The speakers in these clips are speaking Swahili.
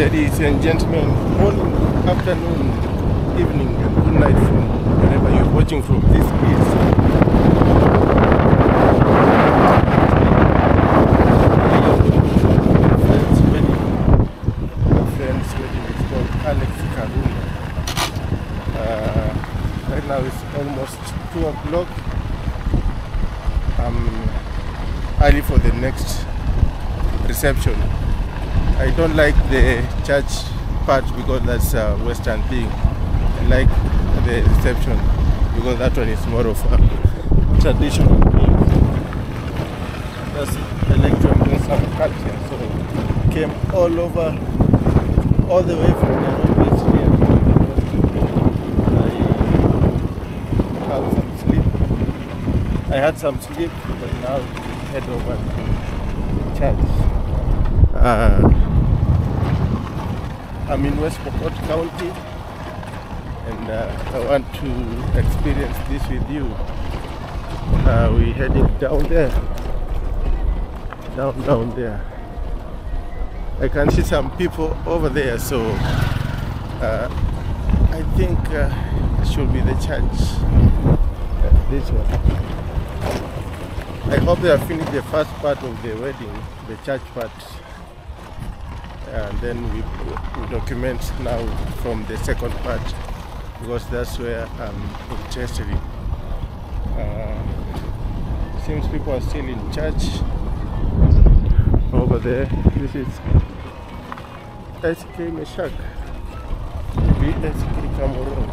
Ladies and gentlemen, morning, afternoon, evening, and good night from wherever you're watching from. This is friend's wedding. My friend's wedding is called Alex Karuna. Uh, right now it's almost 2 o'clock. I'm early for the next reception. I don't like the church part because that's a Western thing. I like the reception because that one is more of a traditional thing. That's I like to embrace some culture, so came all over, all the way from Nairobi here. I had some sleep. I had some sleep, but now head over to church. Uh, I'm in West Pokot County and uh, I want to experience this with you. Uh, we're heading down there, down, down there. I can see some people over there, so uh, I think uh, it should be the church. Uh, this one. I hope they have finished the first part of the wedding, the church part and then we, we document now from the second part because that's where I'm interested in. Uh, seems people are still in church over there. This is SK Meshak, BSK Cameroon.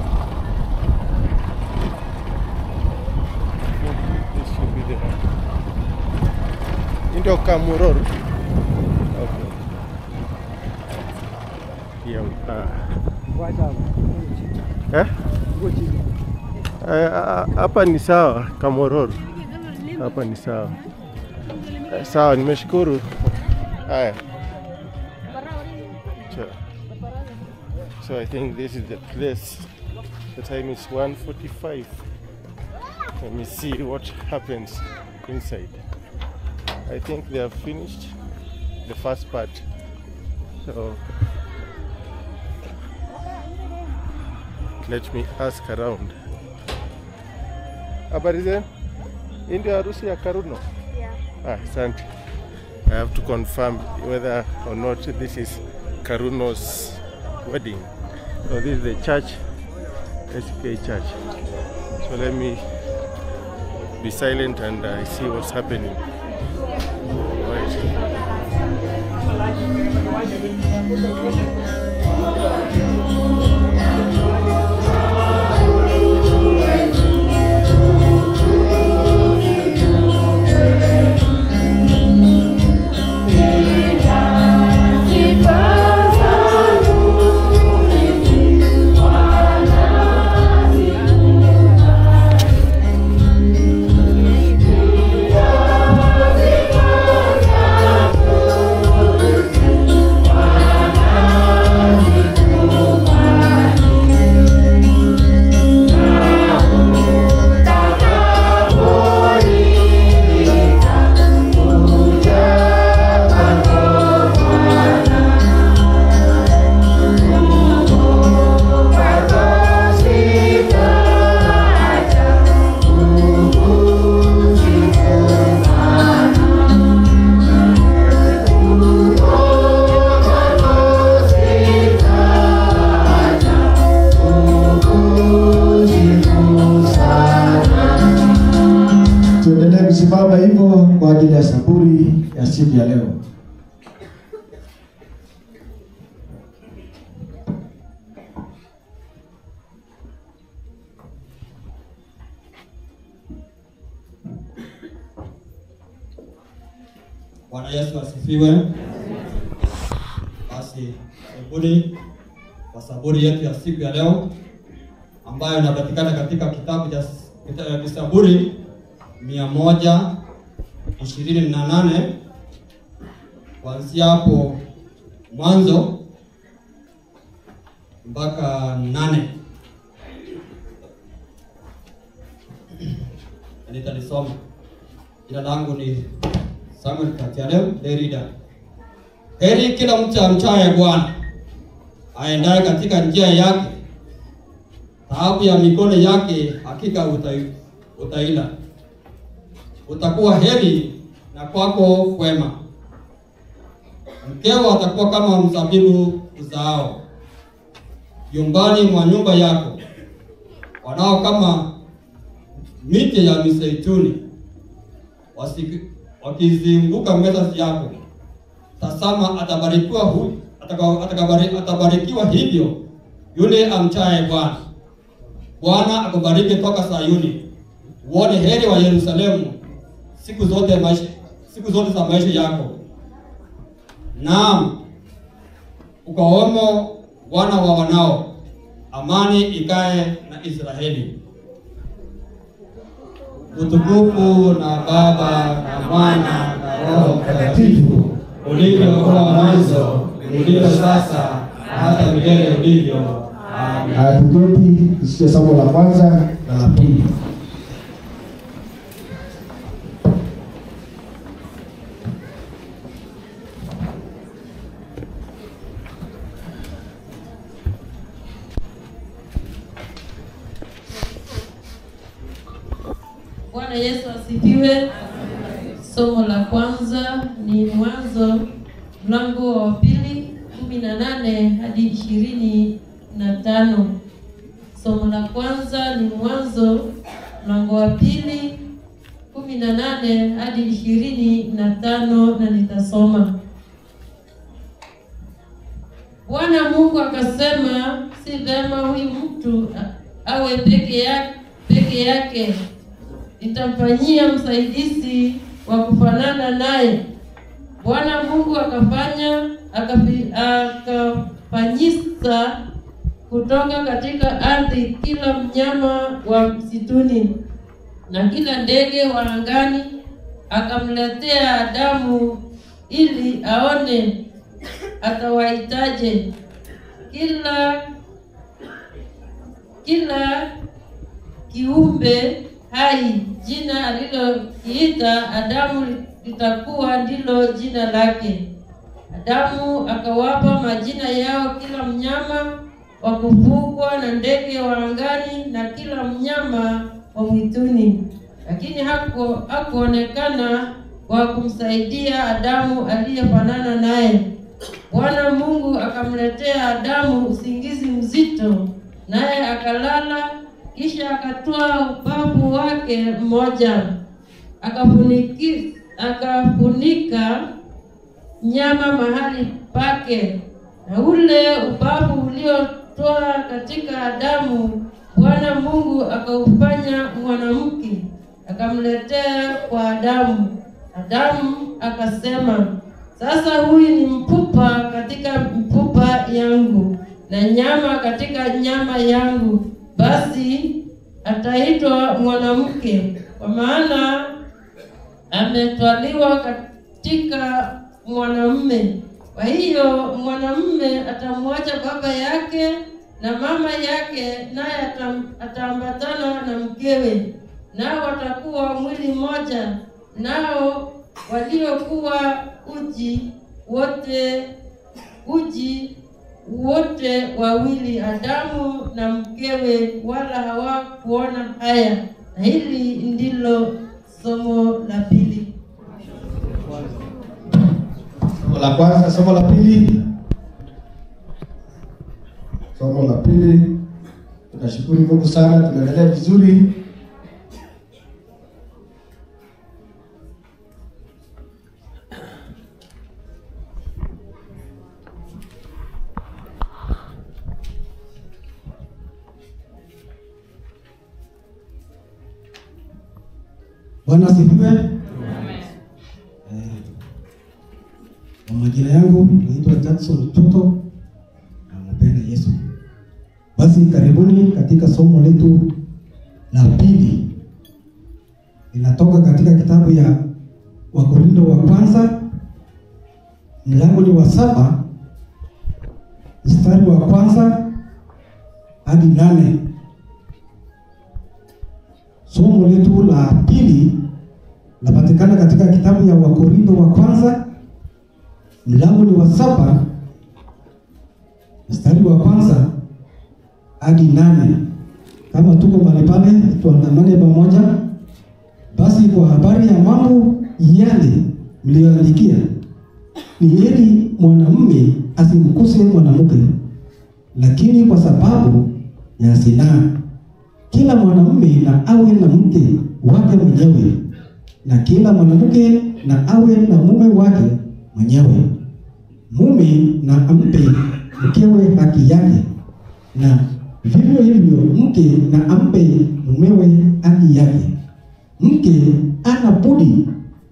This should be the Indo Cameroon. Okay. Here we are. Eh? Eh, hapa ni sawa Kamororo, hapa ni sawa Eh, sawa, nimeshukuru. Haya, so, so I think this is the place. The time is 1:45. Let me see what happens inside. I think they have finished the first part. So let me ask around. Habari zenu? Hii ndio harusi ya Karuno? Ah, asante. I have to confirm whether or not this is Karuno's wedding. So this is the church, SK Church. So let me be silent and I see what's happening. Right. Tuendelee kusimama hivyo kwa ajili ya saburi ya siku ya leo. Bwana Yesu asifiwe. Basi karibuni kwa saburi yetu ya siku ya leo ambayo inapatikana katika kitabu cha kita- Zaburi mia moja ishirini na nane kuanzia hapo mwanzo mpaka nane. Nitalisoma. Jina langu ni Samuel Katiale, the reader. Heri kila mtu amchaye Bwana, aendaye katika njia yake, taabu ya mikono yake hakika utai, utaila. Utakuwa heri na kwako kwema. Mkeo atakuwa kama mzabibu uzaao nyumbani mwa nyumba yako, wanao kama miti ya mizeituni wasi- wakizunguka meza yako. Tazama, atabarikiwa huyu ataka- atakabari- atabarikiwa hivyo yule amchaye Bwana. Bwana akubariki toka Sayuni, uone heri wa Yerusalemu siku zote maisha, siku zote za maisha yako. Naam, ukawemo wana wa wanao, amani ikae na Israeli. Utukufu na Baba na Mwana na Roho Mtakatifu, ulivyokuwa mwanzo, ulivyo sasa, na hata milele ulivyo. Amen. Haya, tuketi tusikie somo la kwanza na la pili. Bwana Yesu asifiwe. Somo la kwanza ni Mwanzo mlango wa pili kumi na nane hadi ishirini na tano. Somo la kwanza ni Mwanzo mlango wa pili kumi na nane hadi ishirini na tano na nitasoma. Bwana Mungu akasema, si vema huyu mtu a- awe peke yake, peke yake nitamfanyia msaidizi wa kufanana naye. Bwana Mungu akafanya akafi- akafanyisa kutoka katika ardhi kila mnyama wa msituni na kila ndege wa angani, akamletea Adamu ili aone atawaitaje kila kila kiumbe hai jina alilokiita Adamu litakuwa ndilo jina lake. Adamu akawapa majina yao kila mnyama wa kufugwa na ndege wa angani na kila mnyama wa mwituni, lakini haku hakuonekana wa kumsaidia Adamu aliyefanana naye. Bwana Mungu akamletea Adamu usingizi mzito, naye akalala. Kisha akatoa ubavu wake mmoja akafuniki, akafunika nyama mahali pake, na ule ubavu uliotoa katika Adamu, Bwana Mungu akaufanya mwanamke, akamletea kwa Adamu. Adamu akasema, sasa huyu ni mpupa katika mpupa yangu na nyama katika nyama yangu, basi ataitwa mwanamke, kwa maana ametwaliwa katika mwanamume. Kwa hiyo mwanamume atamwacha baba yake na mama yake, naye atam- ataambatana na mkewe, nao watakuwa mwili mmoja. Nao waliokuwa uji wote uji wote wawili, Adamu na mkewe, wala hawakuona haya. Na hili ndilo somo la pili. Somo la kwanza, somo la pili. Somo la pili. Tunashukuru Mungu sana, tunaendelea vizuri. Bwana asifiwe. Eh, Kwa majina yangu naitwa Jackson Toto na mpenda Yesu. Basi karibuni katika somo letu la pili, linatoka katika kitabu ya Wakorintho wa kwanza mlango ni wa saba mstari wa kwanza hadi nane. Somo letu la pili lapatikana katika kitabu ya Wakorintho wa kwanza mlango ni wa saba mstari wa kwanza hadi nane. Kama tuko mahali pale, tuandamane pamoja. Basi kwa habari ya mambo yale mliyoandikia, ni heri mwanamume asimkuse mwanamke, lakini kwa sababu ya zinaa, kila mwanamume na awe na mke wake mwenyewe, na kila mwanamke na awe na mume wake mwenyewe. Mume na ampe mkewe haki yake, na vivyo hivyo mke na ampe mumewe haki yake. Mke ana budi,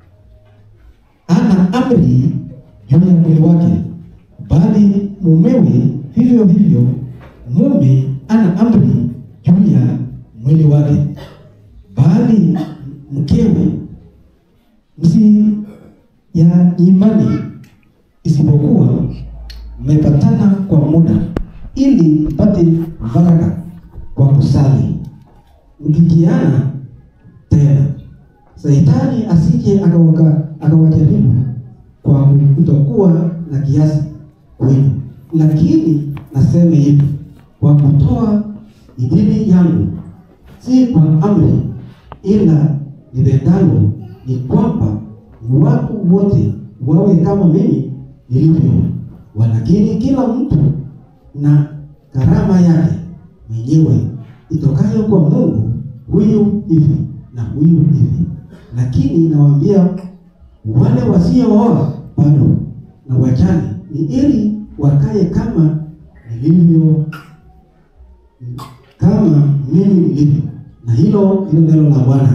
ana amri juu ya mwili wake, bali mumewe vivyo hivyo mume ana amri juu ya mwili wake, bali mkewe msi ya imani, isipokuwa mmepatana kwa muda, ili mpate baraka kwa kusali, mkijiana tena, Shetani asije akawaka- akawajaribu kwa kutokuwa na kiasi kwenu. Lakini nasema hivi kwa kutoa idhini yangu, si kwa amri, ila nipendalo ni kwamba watu wote wawe kama mimi nilivyo, walakini kila mtu na karama yake mwenyewe itokayo kwa Mungu, huyu hivi na huyu hivi. Lakini nawaambia wale wasiooa bado na wajane ni ili wakae kama nilivyo, kama mimi nilivyo, na hilo ndilo neno la Bwana.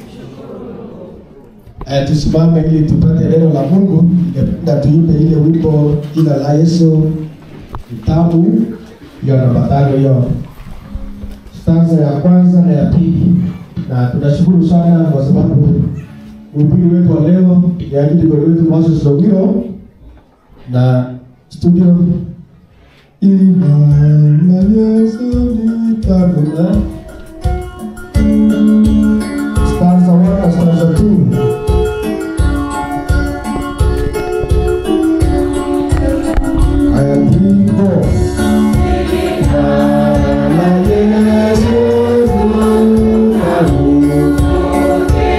Eh, tusimame ili tupate neno la Mungu. Ningependa tuimbe ile wimbo jina la Yesu kitabu hiyo namba tano hiyo stanza ya kwanza na ya pili, na tunashukuru sana kwa sababu mhubiri wetu wa leo ni ajili wetu Moses Rogiro na studio Imani Yesu nitamuna stanza 1 na stanza 2 Aya three, four. Bwana Yesu tunakusikia.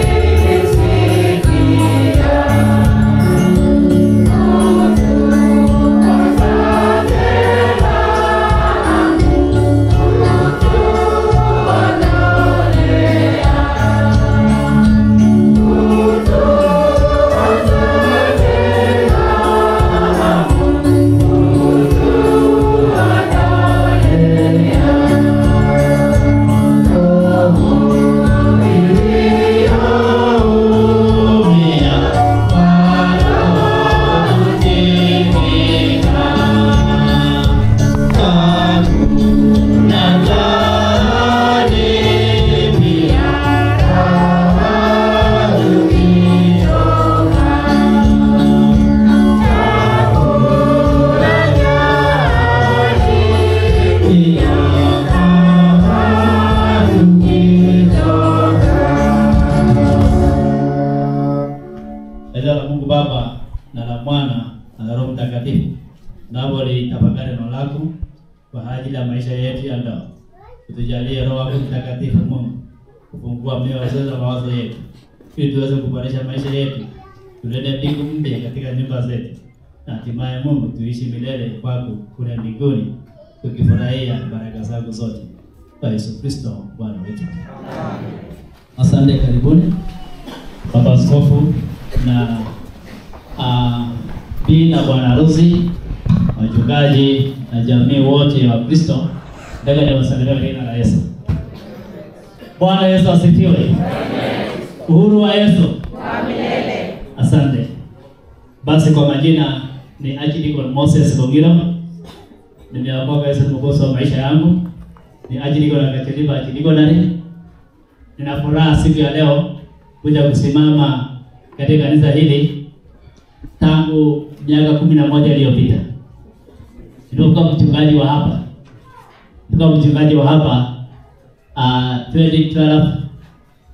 Neno la Mungu Baba na la Mwana na la Roho Mtakatifu. Nabo litafakari neno lako kwa ajili ya maisha yetu ya ndoa. Utujalie Roho wako Mtakatifu Mungu kufungua mioyo zetu na mawazo yetu ili tuweze kuboresha maisha yetu, tulete mbingu mpya katika nyumba zetu, na hatimaye Mungu tuishi milele kwako kule mbinguni, tukifurahia baraka zako zote kwa Yesu Kristo Bwana wetu. Asante, karibuni Baba Askofu na uh, bi na bwana harusi, wachungaji na jamii wote wa Kristo, nataka niwasalimie kwa jina la Yesu. Bwana Yesu asifiwe. Uhuru wa Yesu. Asante. Basi kwa majina ni Archdeacon Moses Logiro. Nimeokoka Yesu mwokozi wa maisha yangu. Ni Archdeacon wa Katiliba Archdiaconry. Nina furaha siku ya leo kuja kusimama katika kanisa hili tangu miaka kumi na moja iliyopita. Nilikuwa mchungaji wa hapa, nilikuwa mchungaji wa hapa uh, 2012,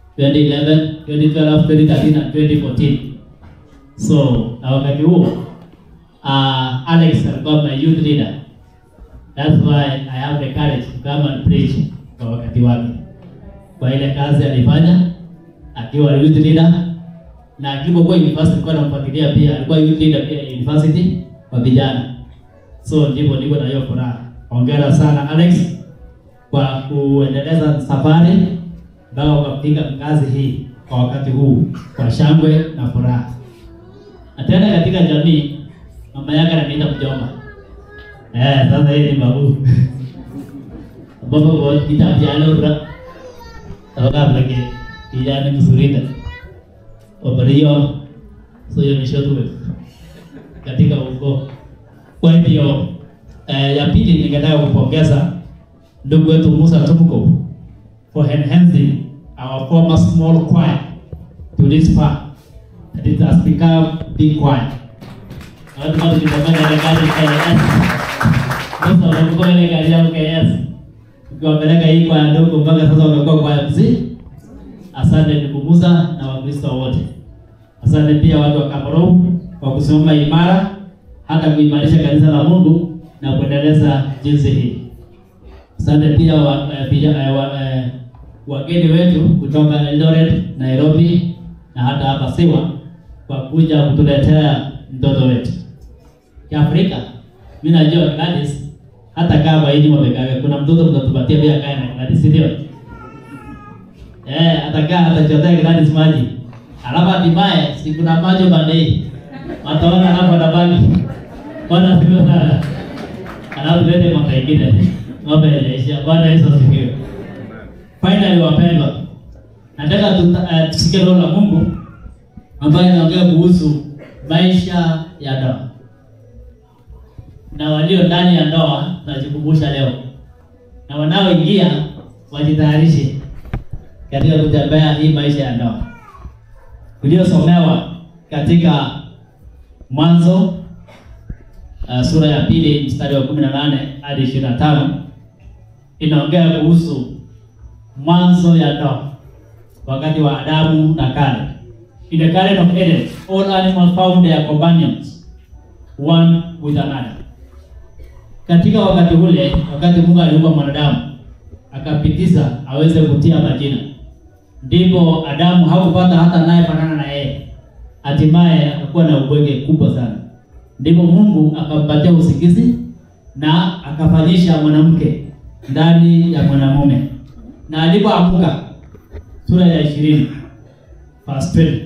2011, 2012, 2013 na 2014. So na wakati huo uh, Alex alikuwa my youth leader. That's why I have the courage to come and preach kwa wakati wake, kwa ile kazi alifanya akiwa youth leader na alipokuwa university alikuwa anamfuatilia pia, alikuwa youth leader pia university kwa vijana. So ndipo niko na hiyo furaha. Hongera sana Alex kwa kuendeleza safari mpaka ukafika kazi hii kwa wakati huu kwa shangwe na furaha. Na tena katika jamii mama yake ananiita mjomba. Eh, sasa hii ni babu. Baba kwa kitabu cha leo Sababu lagi kijana mzuri Operio so hiyo ni shortwave katika ukoo. Kwa hivyo eh, ya pili ningetaka kupongeza ndugu wetu Musa Tumko for enhancing our former small choir to this far that it has become big choir. Watu watu kitafanya ile kazi KS. Sasa wanakuwa ile kazi yao KS. Ukiwapeleka hii kwa ndogo mpaka sasa wamekuwa kwa MC. Asante ndugu Musa na Wakristo wote. Asante pia watu wa Kaborou kwa kusimama imara hata kuimarisha kanisa la Mungu na kuendeleza jinsi hii. Asante pia wa, eh, vija- eh, wa, eh, wageni wetu kutoka Eldoret, Nairobi na hata hapa Siwa kwa kuja kutuletea mtoto wetu. Kiafrika, mimi najua Gladys hata kama hii wamekaa kuna mtoto mtatupatia pia kae na Gladys, si ndio? Eh, atakaa atachotea Gladys maji. Alafu hatimaye si kuna maji bandei. Wataona hapo na bagi. Bwana sifiwe sana. Alafu tuende mwaka ingine. Ng'ombe inaisha. Bwana Yesu asifiwe. Finally wapendwa. Nataka tuta- eh, tusikie neno la Mungu ambayo inaongea kuhusu maisha ya ndoa. Na walio ndani ya ndoa tunajikumbusha leo. Na wanaoingia wajitayarishe katika kutembea hii maisha ya ndoa uliosomewa katika Mwanzo uh, sura ya pili mstari wa kumi na nane hadi ishirini na tano inaongea kuhusu mwanzo ya ndoa wakati wa Adamu na kale. In the Garden of Eden, all animals found their companions one with another. Katika wakati ule, wakati Mungu aliumba mwanadamu akapitiza aweze kutia majina, ndipo Adamu hakupata hata naye fanana na yeye, hatimaye akakuwa na ubwege kubwa sana. Ndipo Mungu akampatia usingizi na akafanyisha mwanamke ndani ya mwanamume, na alipoamka, sura ya ishirini verse 20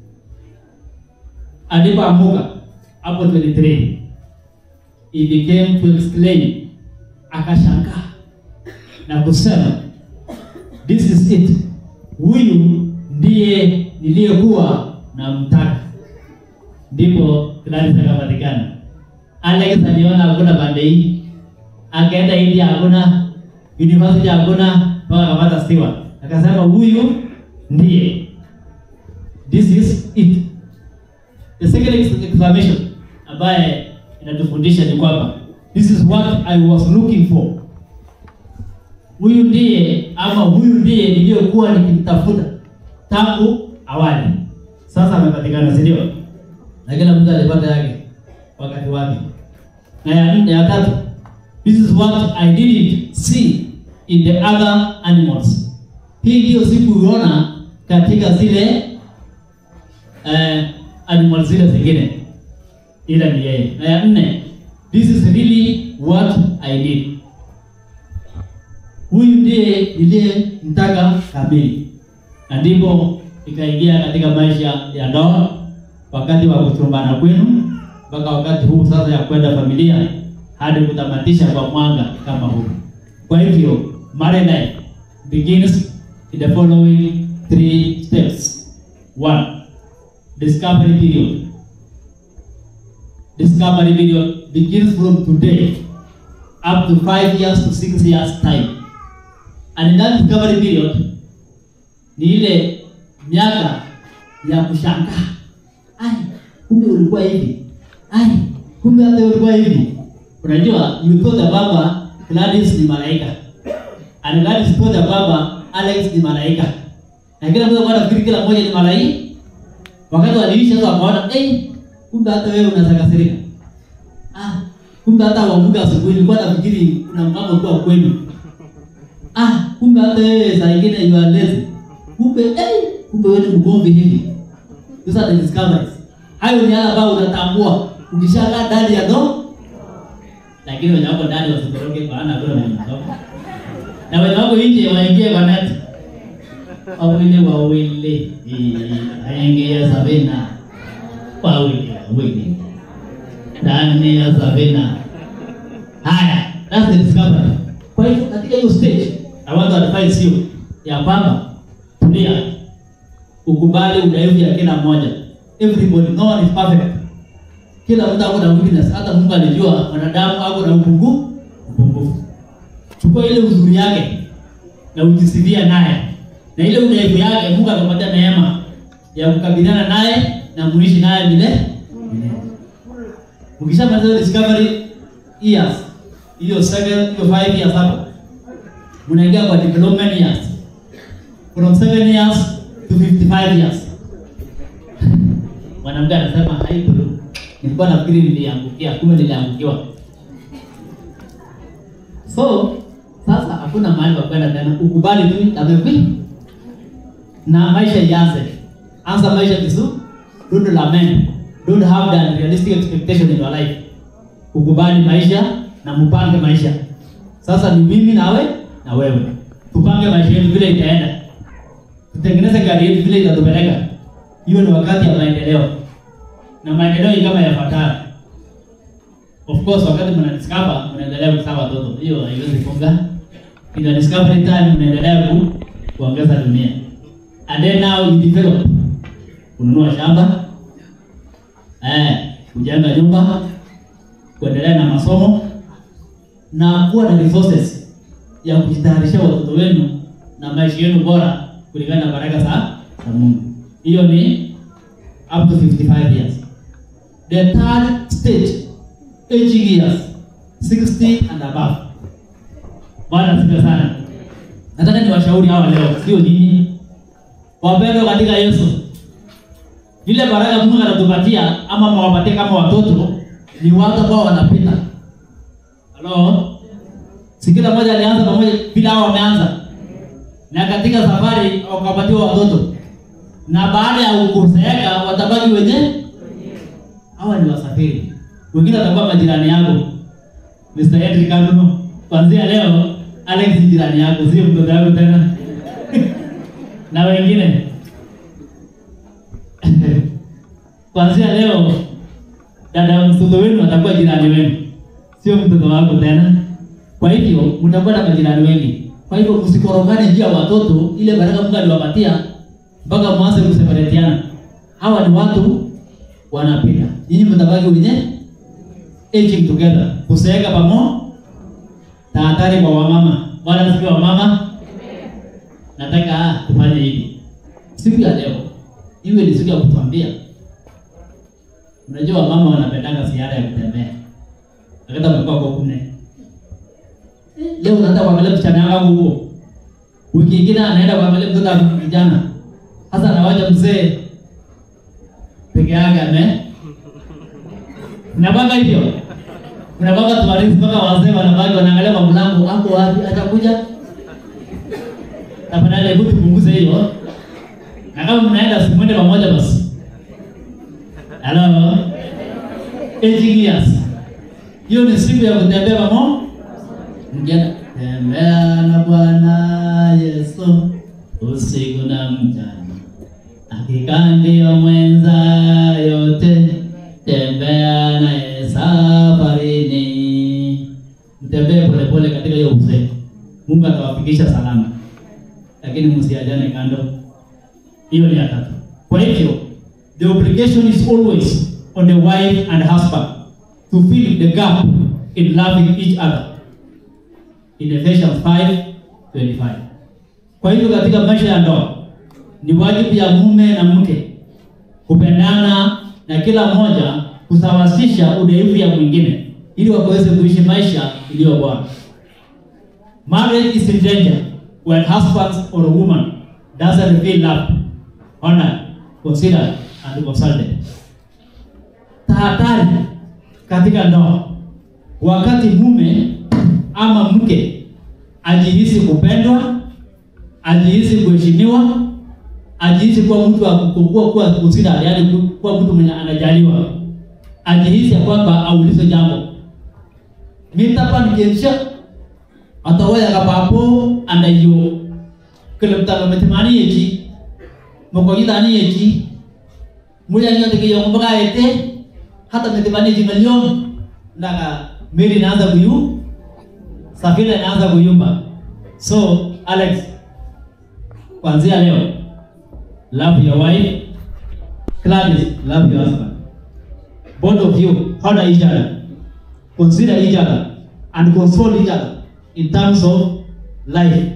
alipoamuka hapo 23 he became to exclaim akashangaa na kusema this is it huyu ndiye niliyekuwa na mtaka ndipo Gladys akapatikana Alex aliona hakuna pande hii akaenda India hakuna university hakuna mpaka akapata Stewart akasema huyu ndiye this is it The second ex- exclamation ambaye inatufundisha ni kwamba this is what I was looking for. Huyu ndiye ama huyu ndiye niliyokuwa nikimtafuta tangu awali. Sasa amepatikana, si ndio? Na kila mtu alipata yake wakati wake. Na ya nne, ya tatu, this is what I didn't see in the other animals. Hii ndiyo sikuiona katika zile eh, animal zile zingine ila ni yeye. Na ya nne, this is really what I need. Huyu ndiye niliye mtaka kamili, na ndipo ikaingia katika maisha ya ndoa, wakati wa kuchumbana kwenu mpaka wakati huu sasa ya kwenda familia hadi kutamatisha kwa mwanga kama huu. Kwa hivyo married life begins in the following three steps. One, discovery period. Discovery period begins from today up to five years to six years time. And in that discovery period ni ile miaka ya kushangaa. Ai, kumbe ulikuwa hivi. Ai, kumbe hata wewe ulikuwa hivi. Unajua, you thought ya baba Gladys ni malaika. And Gladys thought ya baba Alex ni malaika. Na kila mtu alikuwa anafikiri kila mmoja ni malaika wakati waliisha sasa wakaona eh kumbe hata wewe unaweza kasirika kumbe hata wamuga asubuhi nilikuwa nafikiri kuna mpango kwa kwenu ah kumbe hata wewe saa ingine you are lazy kumbe eh kumbe wewe ni mgomvi hivi those are the discoveries hayo ni yale ambayo unatambua ukishakaa ndani ya do lakini wenye wako ndani wasitoroke maana hakuna mwenye kutoka na wenye wako nje waingie kwa neti wawili wawili aingia Sabina wawili wawili ndani ya Sabina. Haya, that's the discovery. Kwa hivyo katika hiyo stage I want to advise you ya kwamba tulia, ukubali udhaifu ya kila mmoja. Everybody, no one is perfect. Kila mtu ako na weakness. Hata Mungu alijua mwanadamu ako na upungufu upungufu. Chukua ile uzuri yake na ujisifia naye na ile udhaifu yake Mungu akapatia neema ya kukabiliana naye na muishi naye vile Ukishamaliza hiyo discovery years, hiyo second, hiyo five years hapo, mnaingia kwa development years from seven years to 55 years. Mwanamke anasema hai bro, nilikuwa nafikiri niliangukia, kumbe niliangukiwa. So sasa hakuna mahali pa kwenda tena, ukubali tu amekwi na maisha ianze. Anza maisha vizuri, don't lament, don't have the unrealistic expectation in your life. Ukubali maisha na mpange maisha. Sasa ni mimi nawe na wewe, tupange maisha yetu vile itaenda, tutengeneze gari yetu vile itatupeleka. Hiyo ni wakati ya maendeleo, na maendeleo ni kama yafuatayo. Of course, wakati mna discover mnaendelea kuzaa watoto, hiyo haiwezi funga. Ina discovery time mnaendelea ku kuongeza dunia. And then now you develop. Kununua shamba, eh, kujenga nyumba, kuendelea na masomo na kuwa na resources ya kujitayarisha watoto wenu na maisha yenu bora kulingana na baraka za za Mungu. Hiyo ni up to 55 years. The third stage aging years 60 and above. Bwana asifiwe sana. Nataka niwashauri hawa leo, sio nyinyi. Wapendwa katika Yesu. Vile baraka Mungu anatupatia ama mwapatie kama watoto ni watu ambao wanapita. Halo? Si kila mmoja alianza pamoja bila hao wameanza. Na katika safari wakapatiwa watoto. Na baada ya kuzeeka watabaki wenyewe. Hawa ni wasafiri. Wengine watakuwa majirani yako. Mr. Henry Kanuno, kuanzia leo Alex ni jirani yako, sio mtoto wako tena. na wengine kuanzia leo dada mtoto wenu atakuwa jirani wenu, sio mtoto wako tena. Kwa hivyo mtakuwa na majirani wengi. Kwa hivyo msikorogane njia watoto, ile baraka Mungu aliwapatia mpaka mwanze kuseparatiana. Hawa ni watu wanapita, nyinyi mtabaki wenyewe aging together, kuseeka pamoja. Tahadhari kwa wamama, wala sio wamama. Nataka tufanye hivi siku ya leo, iwe ni siku ya kutuambia. Unajua wamama wanapendanga ziara ya kutembea, akata mekuwa kwa kune leo unaenda kuangalia msichana wangu huko, wiki ingine anaenda kuangalia mtoto wa kijana, hasa anawacha mzee peke yake ame Unapanga hivyo? Unapanga tuwarifu mpaka wazee wanabaki wanaangalia kwa mlango, ako wapi? Atakuja? Tafadhali hebu tupunguze hiyo. Na kama mnaenda simwende pamoja basi. Hello. Aging years. Hiyo ni siku ya kutembea pamoja. Mjana tembea na Bwana Yesu usiku na mchana. Hakika ndio mwenza yote tembea naye safarini, mtembee polepole katika hiyo uzee. Mungu atawafikisha salama, lakini msiajane kando. Hiyo ni ya tatu. Kwa hivyo the obligation is always on the wife and husband to fill the gap in loving each other in Ephesians 5:25. Kwa hivyo katika maisha ya ndoa ni wajibu ya mume na mke kupendana na kila mmoja kusawasisha udhaifu ya mwingine ili wakaweze kuishi maisha iliyo bora. Marriage is in danger when husband or a woman doesn't feel loved, honored, considered and consulted. Tahadhari katika ndoa wakati mume ama mke ajihisi kupendwa, ajihisi kuheshimiwa, ajihisi kuwa mtu wa kukua kuwa considered, yani kuwa mtu mwenye anajaliwa, ajihisi ya kwamba aulizwe jambo mitapa nikiensha atawaya kapapo andayo kelemtalo metemani yeji mokoyitani yeji muya nyote ke yong baka ete hata metemani yeji ngalion ndaka meli inaanza kuyu safina inaanza kuyumba so alex kuanzia leo love your wife Gladys love your husband both of you honor each other consider each other and console each other in terms of life.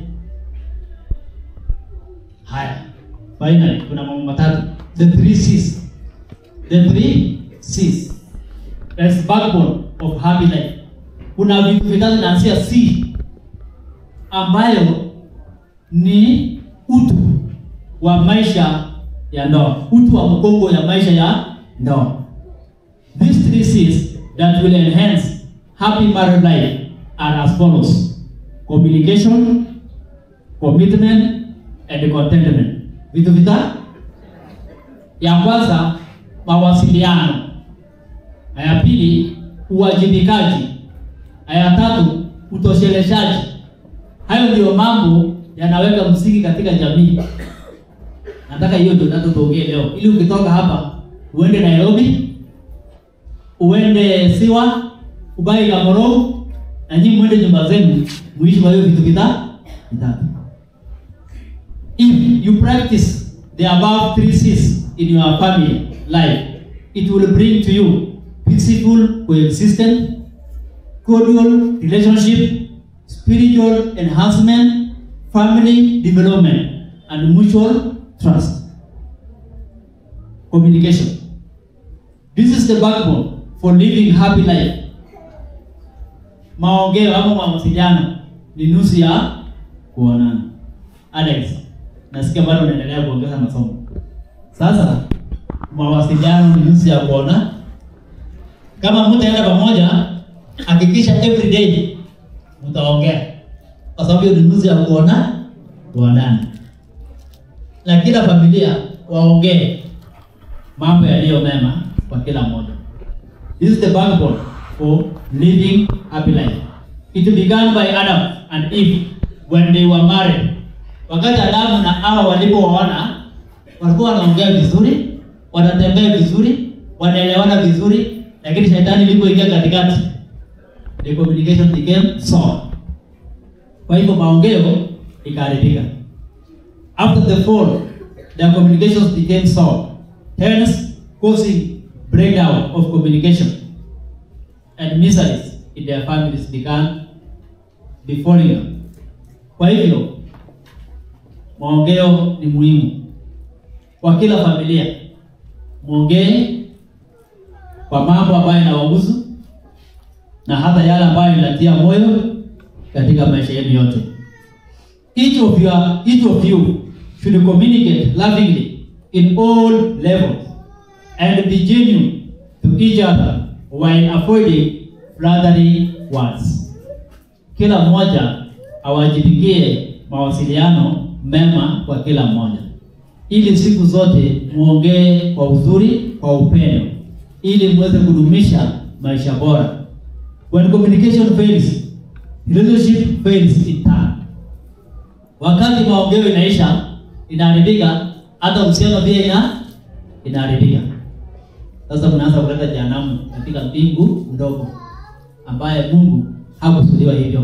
Haya, finally kuna mambo matatu, the three C's, the three C's, that's backbone of happy life. Kuna vitu vitatu naanzia C ambayo ni utu wa maisha ya ndoa, utu wa mgongo ya maisha ya ndoa. These three C's that will enhance happy married life are as follows communication, commitment, and contentment. Vitu vita ya kwanza mawasiliano, na ya pili uwajibikaji, na ya tatu utosheleshaji. Hayo ndiyo mambo yanaweka msingi katika jamii. Nataka hiyo ndio nataka tuongee leo, ili ukitoka hapa uende Nairobi, uende Siwa, ubai Gamoro, na nyinyi mwende nyumba zenu muishi kwa hiyo vitu vita vitatu. If you practice the above three C's in your family life, it will bring to you peaceful coexistence, cordial relationship, spiritual enhancement, family development, and mutual trust. Communication. This is the backbone for living happy life. Maongeo ama mawasiliano ni nusu ya kuonana. Alex, nasikia bado unaendelea kuongeza masomo. Sasa mawasiliano ni nusu ya kuona. Kama mtaenda pamoja, hakikisha every day mtaongea, kwa sababu hiyo ni nusu ya kuona kuonana, na kila familia waongee mambo yaliyo mema kwa kila mmoja. This is the backbone for living happy life. It began by Adam and Eve when they were married. Wakati Adamu na Hawa walipooana, walikuwa wanaongea vizuri, wanatembea vizuri, wanaelewana vizuri, lakini shetani ilipoingia katikati, the communication became sour. Kwa hivyo maongeo ikaharibika. After the fall, their communications became sour, hence causing breakdown of communication and miseries in their families began befalling them. Kwa hivyo maongeo ni muhimu kwa kila familia. Mwongee kwa mambo ambayo yanawahusu na hata yale ambayo inatia moyo katika maisha yenu yote. Each of you, each of you should communicate lovingly in all levels and be genuine to each other while avoiding flattering words. Kila mmoja awajibikie mawasiliano mema kwa kila mmoja, ili siku zote muongee kwa uzuri, kwa upendo, ili muweze kudumisha maisha bora. When communication fails, relationship fails in turn. Wakati maongeo inaisha, inaharibika, hata uhusiano pia ina inaharibika. Sasa mnaanza kuleta jehanamu katika mbingu ndogo ambaye Mungu hakusudiwa hivyo.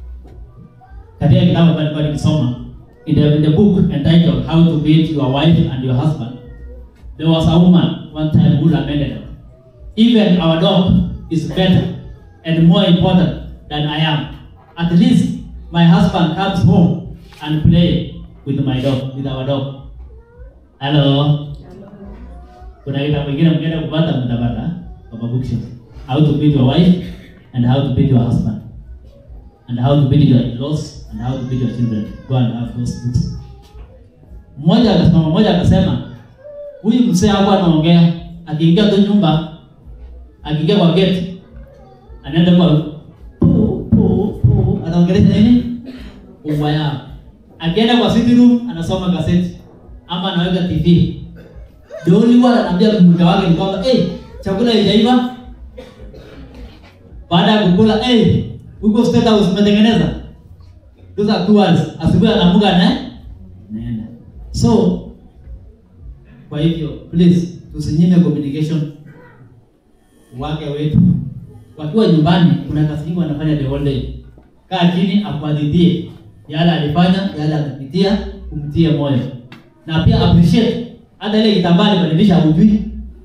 Katika kitabu mbalimbali nikisoma in the, in the book entitled How to Beat Your Wife and Your Husband, there was a woman one time who lamented, even our dog is better and more important than I am. At least my husband comes home and play with my dog, with our dog. Hello. Kuna kitabu kingine mkienda kupata mtapata kwa bookshelf. How to beat your wife and how to beat your husband. And how to beat your in-laws and how to beat your children. Go and have those books. Mmoja akasema mmoja akasema huyu mzee hapo anaongea akiingia tu nyumba akiingia kwa gate anaenda kwa pu pu pu anaongelesha nini umma yao akienda kwa sitting room anasoma gazeti ama anaweka tv the only one anaambia mke wake ni kwamba hey, chakula haijaiva baada ya kukula hey, huko state house umetengeneza those are two words asubuhi anaamka na naenda so kwa hivyo please tusinyime communication wake wetu wakiwa nyumbani kuna kazi nyingi wanafanya the whole day kaa chini akuadidie yale alifanya yale amepitia umtie moyo na pia appreciate hata ile kitambaa alibadilisha hujui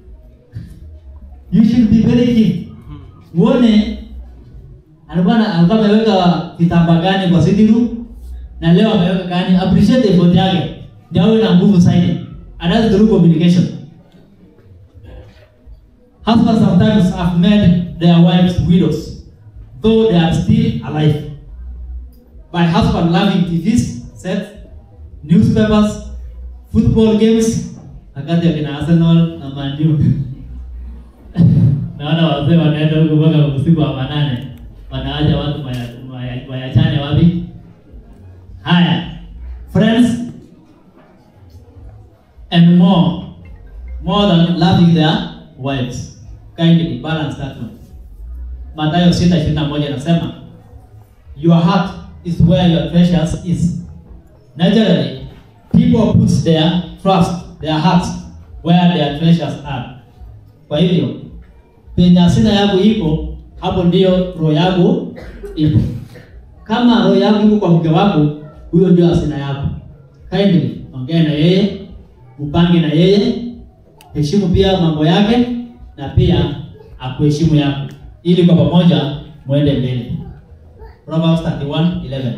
you should be very keen uone alikuwa na- alikuwa ameweka kitambaa gani kwa sitting room na leo ameweka gani appreciate effort yake ndio awe na nguvu zaidi and that's through communication husbands sometimes have made their wives widows though they are still alive by husband loving TVs sets newspapers football games wakati akina Arsenal na Man U naona wazee wanaenda huko mpaka usiku wa manane wanaacha watu waya- waya- wayachane wapi haya friends and more more than loving their wives kindly balance that one Mathayo 6:21 inasema your heart is where your treasures is naturally people put their trust their hearts where their treasures are kwa hivyo penye hazina yako iko hapo ndio roho yako ipo kama roho yako iko kwa mke wako huyo ndio hazina yako kindly ongea na yeye upange na yeye heshimu pia mambo yake na pia akuheshimu yako ili kwa pamoja mwende mbele Proverbs 31:11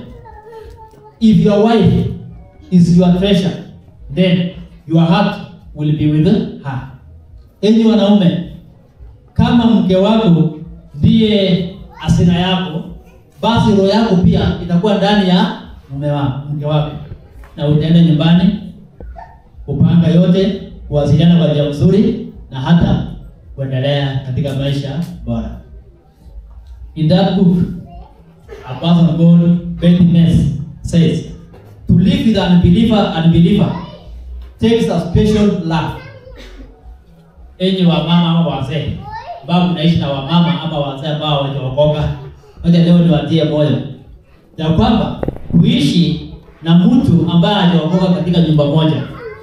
If your wife is your treasure then your heart will be with her enyi wanaume kama mke wako ndiye asina yako basi roho yako pia itakuwa ndani ya mume wako mke wako na utaenda nyumbani kupanga yote kuwasiliana kwa njia nzuri na hata kuendelea katika maisha bora in that book a person called Betty Ness says to live with an unbeliever unbeliever takes a special love enyi wa mama ama wazee ambao mnaishi na wamama ama wazee ambao hawajaokoka moja leo niwatie moyo ya kwamba kuishi na mtu ambaye hajaokoka katika nyumba moja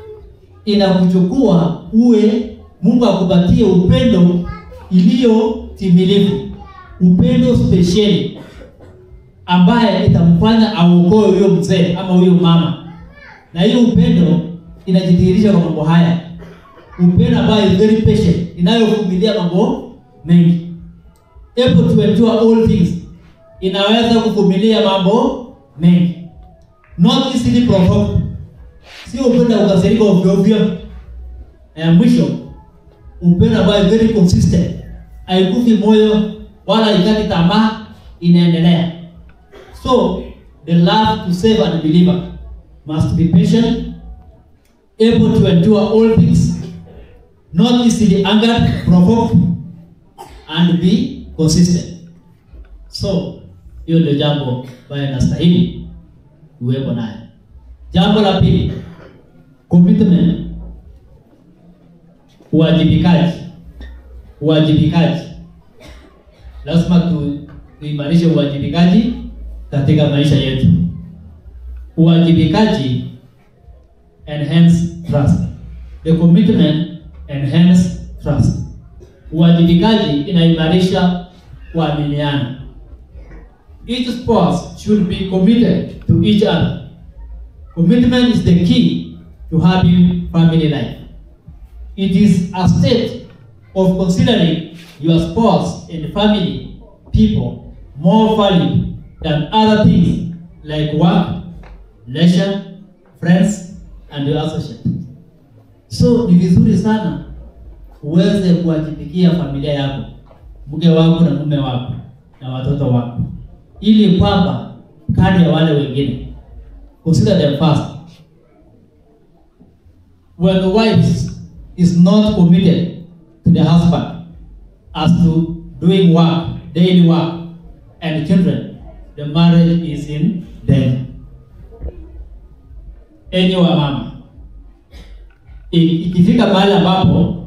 inakuchukua uwe Mungu akupatie upendo iliyo timilifu, upendo spesheli ambaye itamfanya aokoe huyo mzee ama huyo mama, na hiyo upendo inajidhihirisha kwa mambo haya upendo ambayo is very patient inayovumilia mambo mengi able to endure all things inaweza kuvumilia mambo mengi not easily provoked sio upendo wa kukasirika ovyo ovyo na ya mwisho upendo ambayo is very consistent haikufi moyo wala ikati tamaa inaendelea so the love to save an believer must be patient able to endure all things not easily angered, provoked, and be consistent. So hiyo ndio jambo ambayo inastahili uwepo nayo. Jambo la pili, commitment, uwajibikaji. Uwajibikaji, lazima tu, tuimarishe uwajibikaji katika maisha yetu. Uwajibikaji enhance trust. The commitment enhance trust. Uwajibikaji inaimarisha kuaminiana. Each spouse should be committed to each other. Commitment is the key to happy family life. It is a state of considering your spouse and family people more valued than other things like work, leisure, friends, and associates. So ni vizuri sana uweze kuwajibikia familia yako, mke wako na mume wako na watoto wako, ili kwamba kati ya wale wengine, consider them first. When the wife is not committed to the husband as to doing work daily work and children, the marriage is in danger. Enyi wa mama, I- ikifika mahali ambapo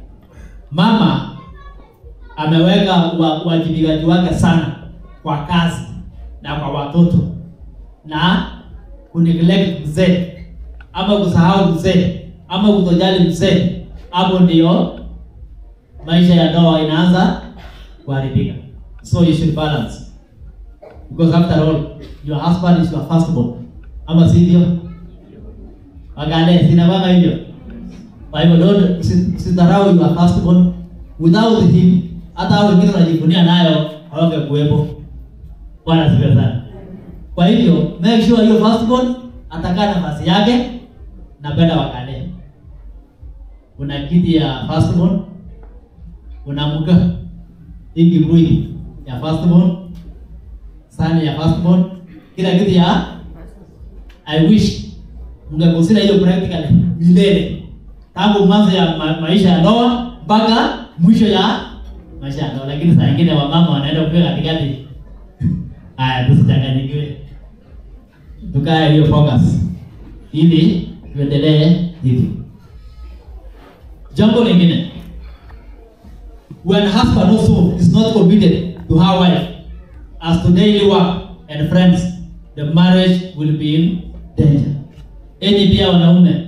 mama ameweka wa- uwajibikaji wake sana kwa kazi na kwa watoto na kuneglect mzee ama kusahau mzee ama kutojali mzee, hapo ndio maisha ya ndoa inaanza kuharibika. So you should balance because after all your husband is your firstborn, ama sivyo? Wagane sinabanga hivyo. Kwa hivyo don't usi- usidharau your firstborn. Without him hata hao wengine wanajivunia nayo hawangekuwepo. Bwana asifiwe sana. Kwa hivyo make sure hiyo firstborn atakaa nafasi yake, napenda wakalee. Kuna kiti ya firstborn, kuna mka hii kibui ya firstborn, sani ya firstborn, kila kitu ya I wish mngekosina hiyo practically milele tangu mwanzo ya ma maisha ya ndoa mpaka mwisho ya maisha ya ndoa, lakini saa ingine wamama wanaenda kupiga katikati. Haya, tusichanganyikiwe, tukae hiyo focus ili tuendelee hivi. Jambo lingine, when husband also is not committed to her wife as to daily work and friends, the marriage will be in danger. Enyi pia wanaume,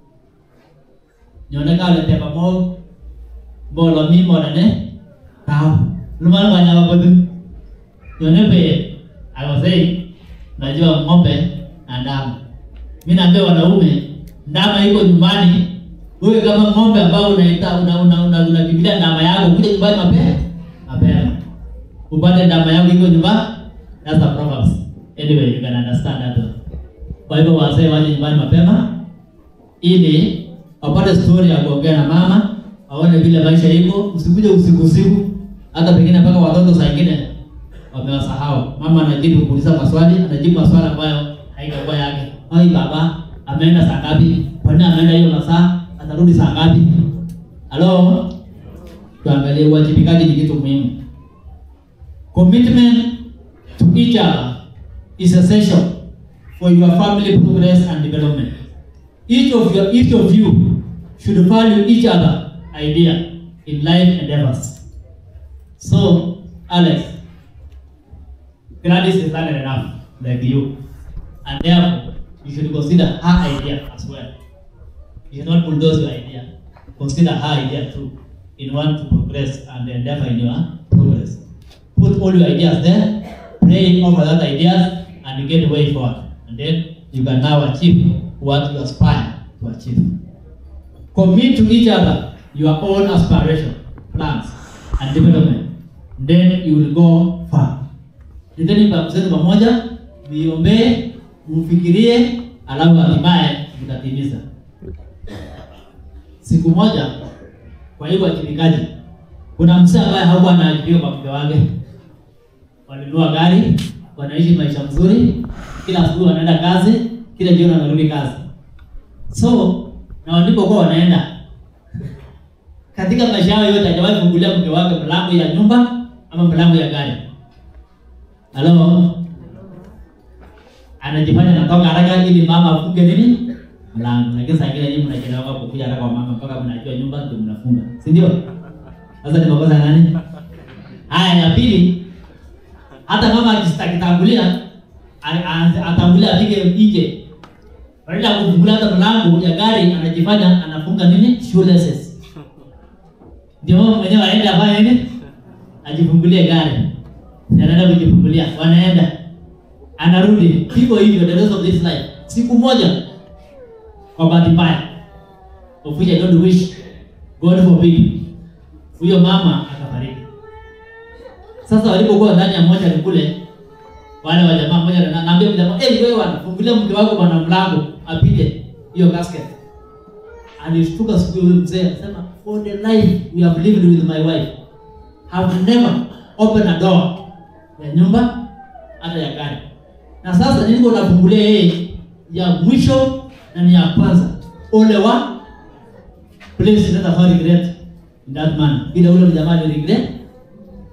nyoneka uleteba mo mbolo mi modane kao lumana wanyama bodu nyone pe I was saying najua ng'ombe na ndama. Mimi naambia wanaume, ndama iko nyumbani. Wewe kama ng'ombe ambao unaita una una una unakimbilia ndama yako kuja nyumbani mapema mapema. Upate ndama yako iko nyumbani. That's the proverbs. Anyway, you can understand that. Kwa hivyo wazee waje nyumbani mapema ili wapate story ya kuongea na mama, waone vile maisha iko. Usikuje usiku usiku, hata pengine mpaka watoto saa ingine wamewasahau. Mama anajibu kuuliza maswali, anajibu maswali ambayo haitakuwa yake. Ai baba, ameenda saa ngapi? Kwa nini ameenda hiyo masaa? Atarudi saa ngapi? Halo, tuangalie uwajibikaji ni kitu muhimu. Commitment to each other is essential for your family progress and development. Each of your each of you should value each other idea in life endeavors. So, Alex, Gladys is learned enough like you, and therefore you should consider her idea as well. You should not bulldoze your idea. Consider her idea too in order to progress and endeavor in your progress. Put all your ideas there, pray over that ideas, and get way forward. And then you can now achieve what you aspire to achieve. Commit to each other your own aspiration, plans, and development. Then you will go far. Niteni mpango zenu pamoja, miombee, mfikirie, alafu hatimaye mtatimiza. Siku moja, kwa hiyo wajibikaji, kuna mzee ambaye hakuwa anaajiriwa kwa mke wake, walinunua gari, wanaishi maisha mzuri, kila asubuhi wanaenda kazi, kila jioni wanarudi kazi. So na walipokuwa wanaenda katika maisha yao yote, hajawahi fungulia mke wake mlango ya nyumba ama mlango ya gari. Halo, anajifanya anatoka haraka ili mama afunge nini mlango, lakini saa ingine nyinyi mnachelewa kukuja haraka kwa mama mpaka mnajua nyumba ndio mnafunga, si ndio? Sasa ni makosa ya nani? Haya, ya pili, hata mama akitangulia atangulia apige nje, badala ya kufungulia hata mlango ya gari, anajifanya anafunga nini shoelaces, ndio mama mwenyewe aende afanye nini, ajifungulie gari, Si anaenda kujifungulia, wanaenda anarudi hivyo hivyo, the rest of this life. Siku moja kwa bahati mbaya, of which I don't wish, God forbid, huyo mama akafariki. Sasa walipokuwa ndani ya moja ni kule, wale wa jamaa moja na naambia jamaa, eh, wewe bwana, fungulia mke wako bwana mlango apite hiyo casket. Alishtuka siku hiyo mzee akasema, for the life we have lived with my wife have never opened a door ya nyumba hata ya gari. Na sasa niko nafungulia yeye ya mwisho na ni ya kwanza. Ole wa please let us not regret in that man. Bila ule jamaa ni regret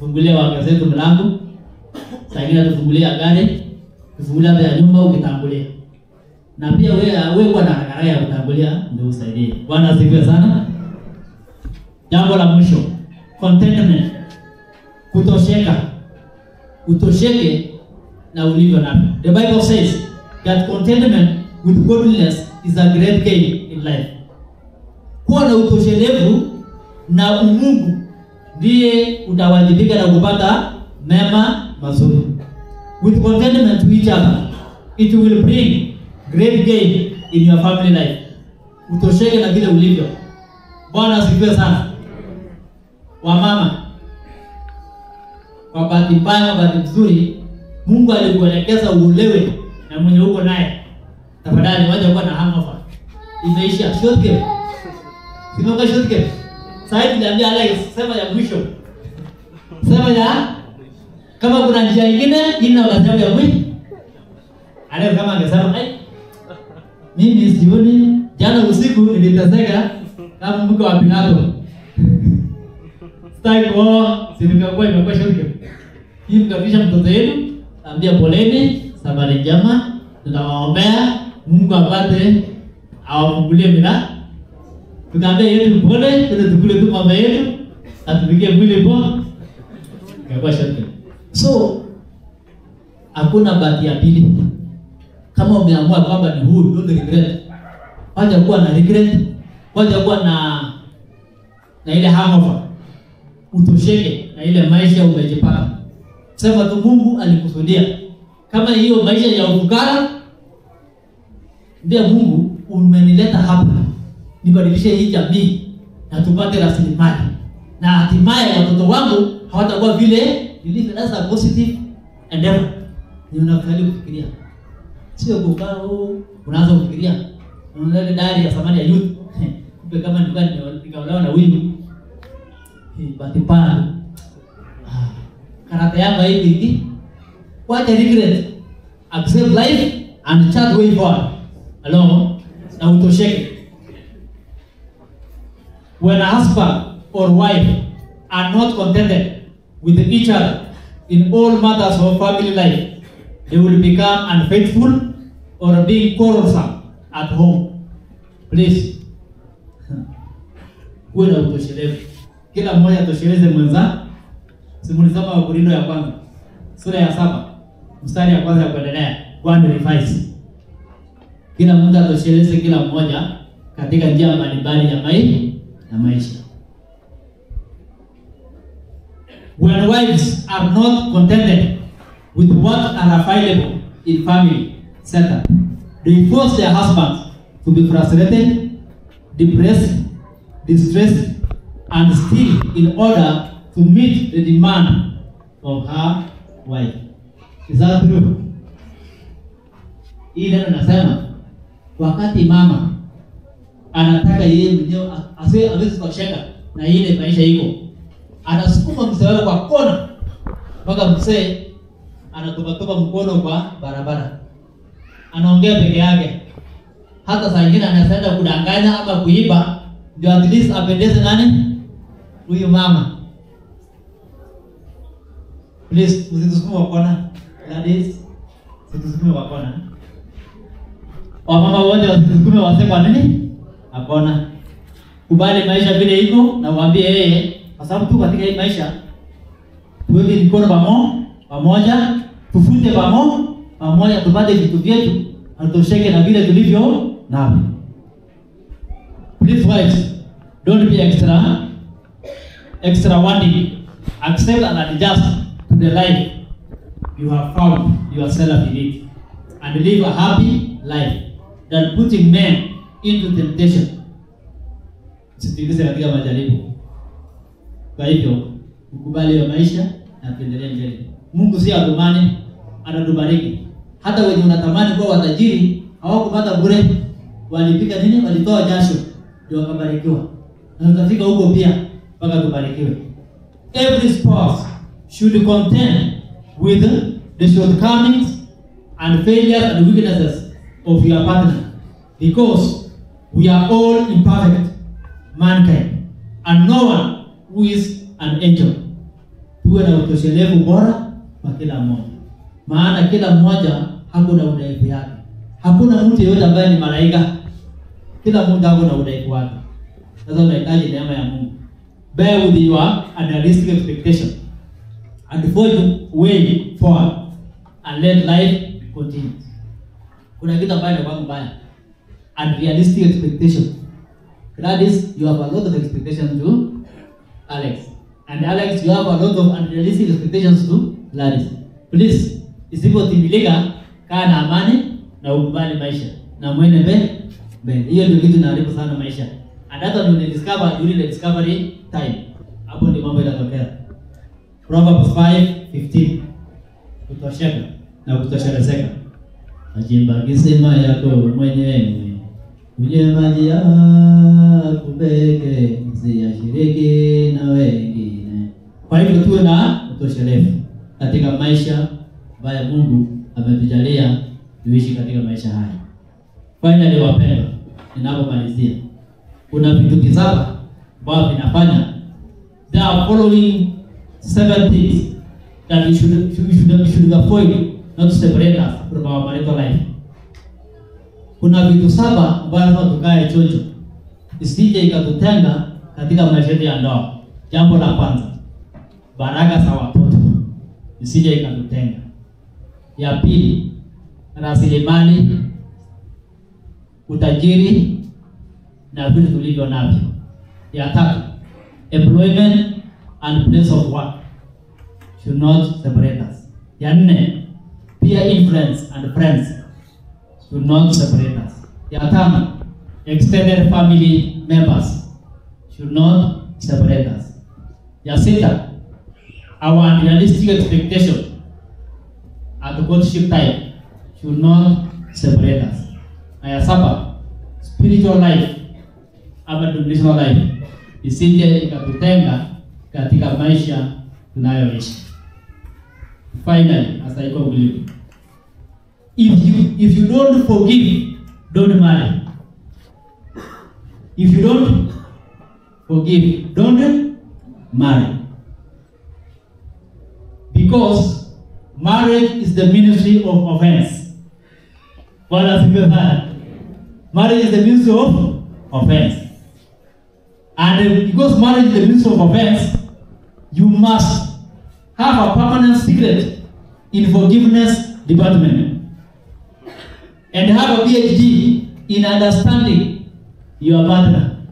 tufungulie wake zetu mlango, saa ingine tufungulia gari, tufungulia hata ya nyumba ukitangulia, na pia wewe wewe kuwa na haraka ya kutangulia ndio usaidie. Bwana asifiwe sana. Jambo la mwisho, contentment, kutosheka, utosheke na ulivyo navyo. The Bible says that contentment with godliness is a great gain in life. Kuwa na utoshelevu na umungu ndiye utawajibika na kupata mema mazuri. With contentment to each other, it will bring great gain in your family life. Utosheke na vile ulivyo. Bwana asifiwe sana. Wamama, kwa bahati mbaya, kwa bahati nzuri, Mungu alikuelekeza uolewe na mwenye uko naye. Tafadhali wacha kuwa na hangover. Imeisha short game. Simoka short game. Sasa niliambia Alex sema ya mwisho. Sema ya kama kuna njia nyingine ina unasema ya mwisho. Alex kama angesema ai mimi sioni jana usiku niliteseka kama mke wa Pilato. Sitaki kuoa, si nikakuwa imekuwa short game. Hii mkaribisha mtoto wenu, ambia poleni, safari njema, tunawaombea Mungu apate awafungulie milango. Tukaambia yetu pole, tuna tukule tu mama yetu, atupikie mwili poa. Ikakuwa short So hakuna bahati ya pili. Kama umeamua kwamba ni huru, don't regret. Wacha kuwa na regret, wacha kuwa na na ile hangover. Utosheke na ile maisha umejipata. Sema tu Mungu alikusudia. Kama hiyo maisha ya ufukara, mbia Mungu umenileta hapa nibadilishe hii jamii na tupate rasilimali na hatimaye watoto wangu hawatakuwa vile nilivyo. That's a positive endeavor. Ni unafanya kufikiria, sio kukaa oh, unaanza kufikiria unaona dari ya samani ya youth kumbe kama nilikuwa nikaolewa na huyu bahati mbaya karata yangu hivi hivi, wacha regret, accept life and chart way forward along na utosheke. When a husband or wife are not contented with each other in all matters of family life, they will become unfaithful or being quarrelsome at home. Please, kuwe na utoshelevu, kila mmoja atosheleze mwenza. Simulisoma Wakorintho ya kwanza sura ya saba mstari ya kwanza ya kuendelea, one revise. Kila mmoja atosheleze kila mmoja katika njia mbalimbali ya maisha na maisha. When wives are not contented with what are available in family setup, they force their husbands to be frustrated, depressed, distressed, and still in order to meet the demand of her wife. Is that true? Hii neno nasema wakati mama anataka yeye mwenyewe asiwe awezi kusheka na ile maisha iko, anasukuma mzee wake kwa kona mpaka mzee anatupatupa mkono kwa barabara, anaongea peke yake. Hata saa ingine anaenda kudanganya ama kuiba, ndio at least apendeze nani huyu mama. Please, msitusukume kwa kona. Ladies, msitusukume kwa kona. Wamama wote wasitusukume wase kwa nini? Hapana. Kubali maisha vile iko na uambie yeye kwa sababu tu katika hii maisha tuweke mikono pamo pamoja, tufute pamo pamoja, tupate vitu vyetu na tutosheke na vile tulivyo navyo. Please wives, don't be extra extra wanting. Accept and adjust to the life you have found yourself in it and live a happy life than putting men into temptation. Usipindize katika majaribu. Kwa hivyo ukubali hiyo maisha na tuendelee mbele. Mungu si atumani, anatubariki. Hata wenye unatamani kuwa watajiri hawakupata bure, walipika nini? Walitoa jasho ndio wakabarikiwa, na tutafika huko pia mpaka tubarikiwe. Every spouse should contend with the shortcomings and failures and weaknesses of your partner because we are all imperfect mankind and no one who is an angel. tuwe na utoshelevu bora kwa kila mmoja, maana kila mmoja hakuna udhaifu yake. Hakuna mtu yeyote ambaye ni malaika, kila mtu ako na udhaifu wake. Sasa unahitaji neema ya Mungu. Bear with your unrealistic expectation and forge way forward and let life continue. Kuna kitu ambayo inakuwa mbaya, unrealistic expectation. That is, you have a lot of expectations to Alex. And Alex, you have a lot of unrealistic expectations to Gladys. Please, isipotimilika, kaa na amani na ukubali maisha na mwende mbele mbele. Hiyo ndio kitu inaharibu sana maisha. And hata ndio discover during the discovery time. Hapo ndio mambo yanatokea. Proverbs 5:15. Kutosheka na kutoshelezeka. Achimba kisima yako mwenyewe. Kunywe maji yako peke, usiyashiriki na wengine. Kwa hivyo tuwe na utoshelevu katika maisha ambayo Mungu ametujalia tuishi katika maisha haya. Finally, wapendwa, ninapomalizia, kuna vitu visaba ambavyo vinafanya there are following seven things that we should, we should, we should avoid not to separate us from our marital life. Kuna vitu saba ambavyo tukae chocho isije ikatutenga katika maisha yetu ya ndoa. Jambo la kwanza, baraka za watoto isije ikatutenga. Ya pili, rasilimali, utajiri na vitu tulivyo navyo. Ya tatu, employment and place of work should not separate us. Ya nne, peer influence and friends should not separate us. Ya tano, extended family members should not separate us. Ya sita, our unrealistic expectation at the courtship time should not separate us. Na ya saba, spiritual life ama devotional life isije ikatutenga katika maisha tunayoishi. Finally, as I conclude, if you if you don't forgive, don't marry. If you don't forgive, don't marry. Because marriage is the ministry of offense. Bwana asifiwe sana. Marriage is the ministry of offense. And because marriage is the ministry of offense, you must have a permanent secret in forgiveness department and have a PhD in understanding your partner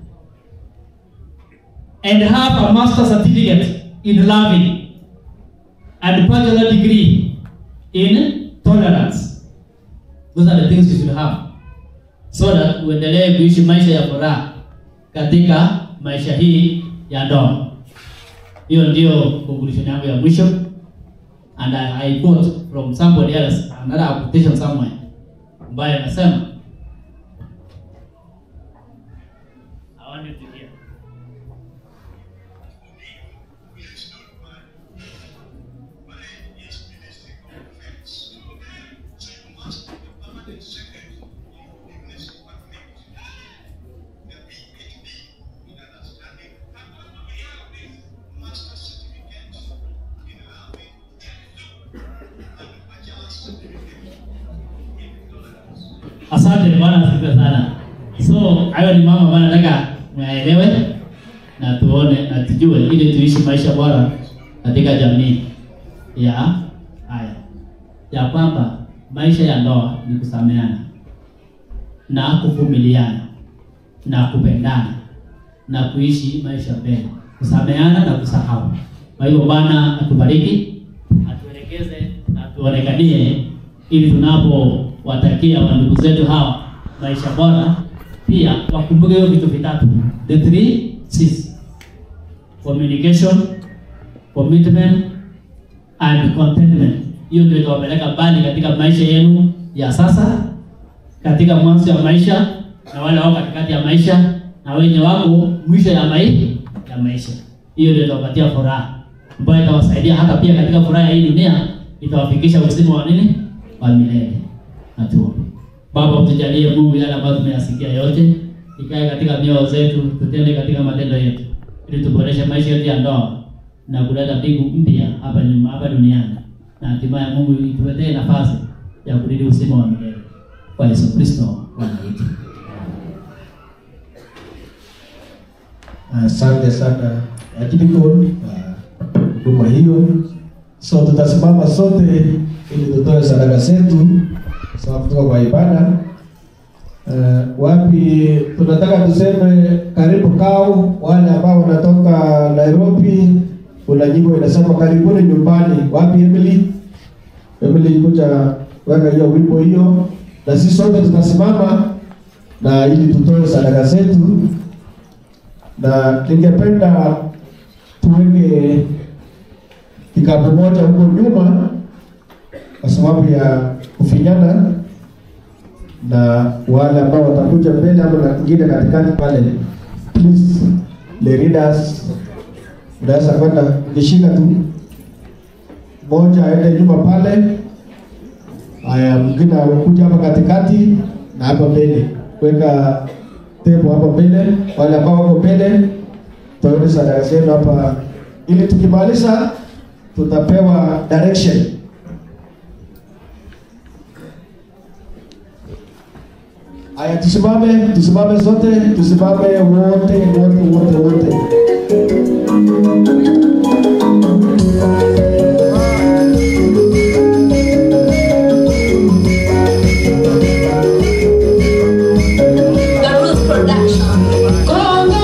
and have a master certificate in loving and bachelor degree in tolerance. Those are the things you should have so that uendelee kuishi maisha ya furaha katika maisha hii ya ndoa. Hiyo ndio conclusion yangu ya mwisho and I, I quote from somebody else another quotation somewhere ambaye anasema I want you to hear. Asante bwana, asifiwe sana. So hayo ni mambo ambayo nataka mwaelewe na tuone na tujue, ili tuishi maisha bora katika jamii ya haya, ya kwamba maisha ya ndoa ni kusameana na kuvumiliana na kupendana na kuishi maisha mema, kusameana na kusahau. Kwa hiyo Bwana atubariki, atuelekeze na tuonekanie, ili tunapowatakia wandugu zetu hawa maisha bora, pia wakumbuke hiyo vitu vitatu, the three C's: communication, commitment and contentment. Hiyo ndio itawapeleka mbali katika maisha yenu ya sasa, katika mwanzo ya maisha, na wale wako katikati ya maisha, na wenye wako mwisho ya maisha ya maisha. Hiyo ndio itawapatia furaha ambayo itawasaidia hata pia katika furaha ya hii dunia, itawafikisha uzima wa nini wa milele. Na tuombe. Baba, utujalie Mungu yale ambayo tumeyasikia yote ikae katika mioyo zetu, tutende katika matendo yetu, ili tuboreshe maisha yetu ya ndoa na kuleta mbingu mpya hapa nyuma hapa duniani, na hatimaye Mungu ituletee nafasi ya kurithi uzima wa milele kwa Yesu Kristo Bwana wetu. Asante sana Ajibiko kwa huduma hiyo. So tutasimama sote ili tutoe sadaka zetu sababu kutoka kwa ibada. Uh, wapi tunataka tuseme karibu kau, wale ambao wanatoka Nairobi, kuna nyimbo inasema karibuni nyumbani. Wapi Emily? Emily kuja weka hiyo wimbo hiyo, na sisi sote tutasimama na ili tutoe sadaka zetu na ningependa tuweke kikapu moja huko nyuma kwa sababu ya kufinyana, na wale ambao watakuja mbele ama na kingine katikati pale, please the leaders, unaweza kwenda ukishika tu moja aende nyuma pale, haya mwingine akuja hapa katikati na hapa mbele, weka tepo hapa mbele, wale ambao wako mbele toeni sadaka zenu hapa, ili tukimaliza tutapewa direction. Aya, tusimame, tusimame sote, tusimame wote wote wote wote. The Roots Production.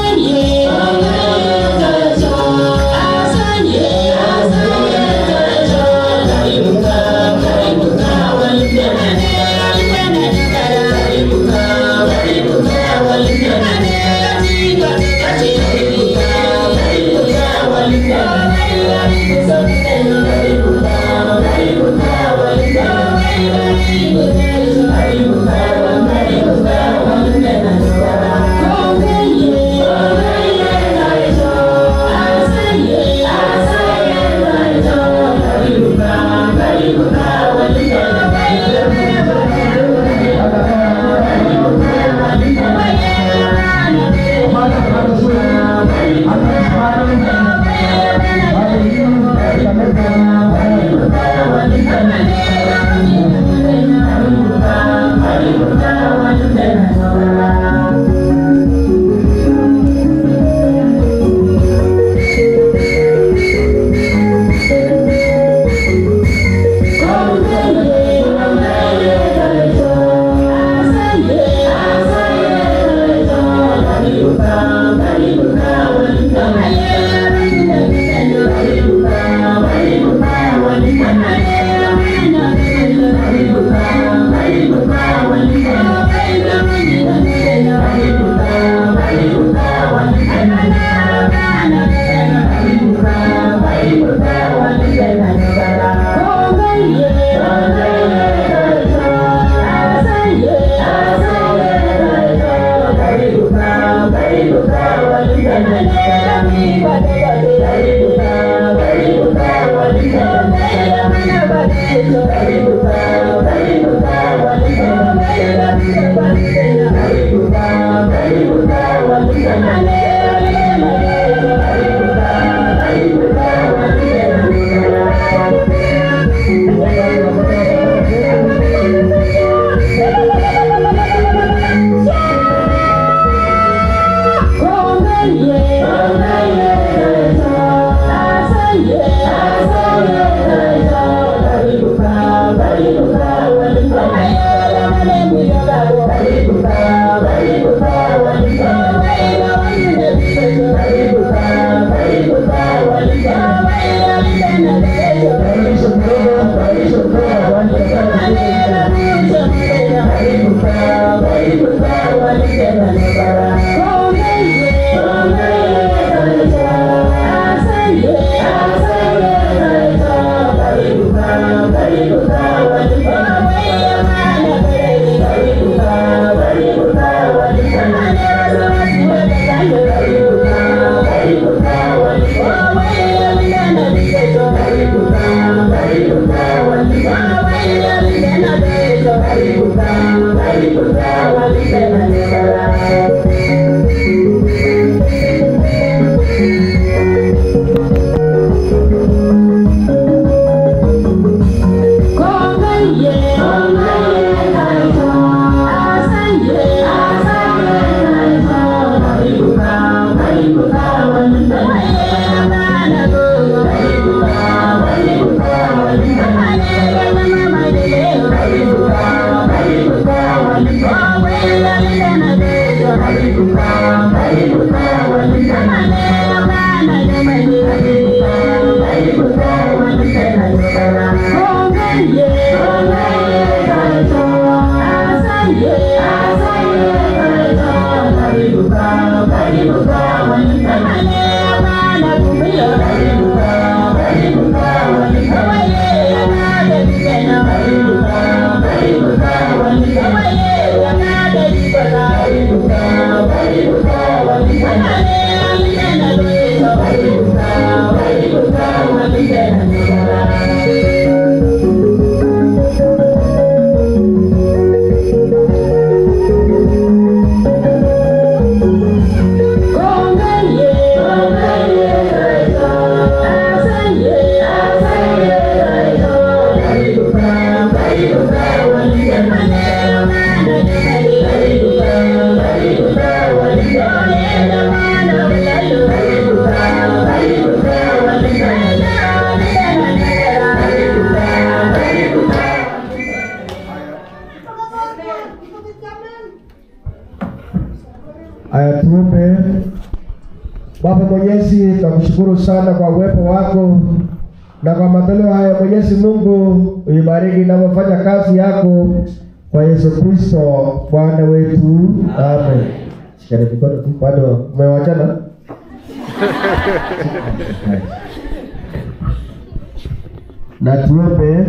Yeah. Aya, tuombe. Baba Mwenyezi, tunakushukuru sana kwa uwepo wako na kwa matoleo haya. Mwenyezi Mungu, uibariki inavyofanya kazi yako kwa Yesu Kristo Bwana wetu, amen. Shikeni mikono tu, bado umewachana. na tuombe.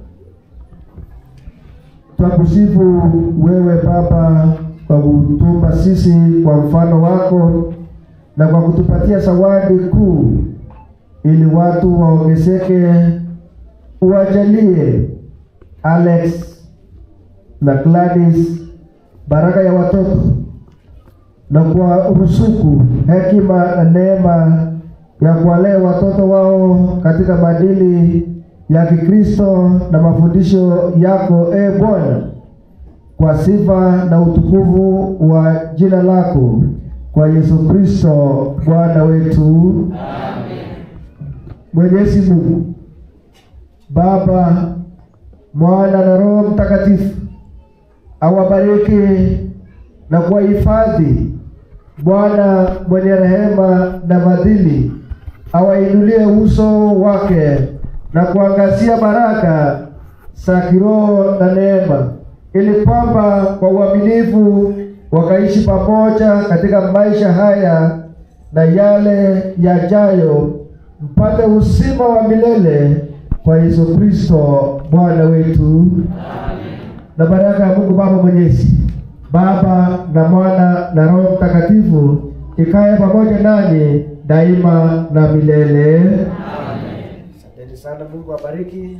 Twakusifu wewe Baba kwa kutumba sisi kwa mfano wako na kwa kutupatia zawadi kuu, ili watu waongezeke. Uwajalie Alex na Gladys baraka ya watoto na kwa rusuku hekima na neema ya kuwalea watoto wao katika maadili ya Kikristo na mafundisho yako, e Bwana, kwa sifa na utukufu wa jina lako, kwa Yesu Kristo Bwana wetu. Mwenyezi Mungu Baba, Mwana na Roho Mtakatifu awabariki na kuwahifadhi. Bwana mwenye rehema na fadhili awainulie uso wake na kuangazia baraka za kiroho na neema, ili kwamba kwa uaminifu wakaishi pamoja katika maisha haya na yale yajayo, mpate uzima wa milele kwa Yesu Kristo Bwana wetu. Na baraka ya Mungu Baba Mwenyezi, Baba na Mwana na Roho Mtakatifu ikae pamoja nanyi daima na milele. Asanteni sana, Mungu abariki.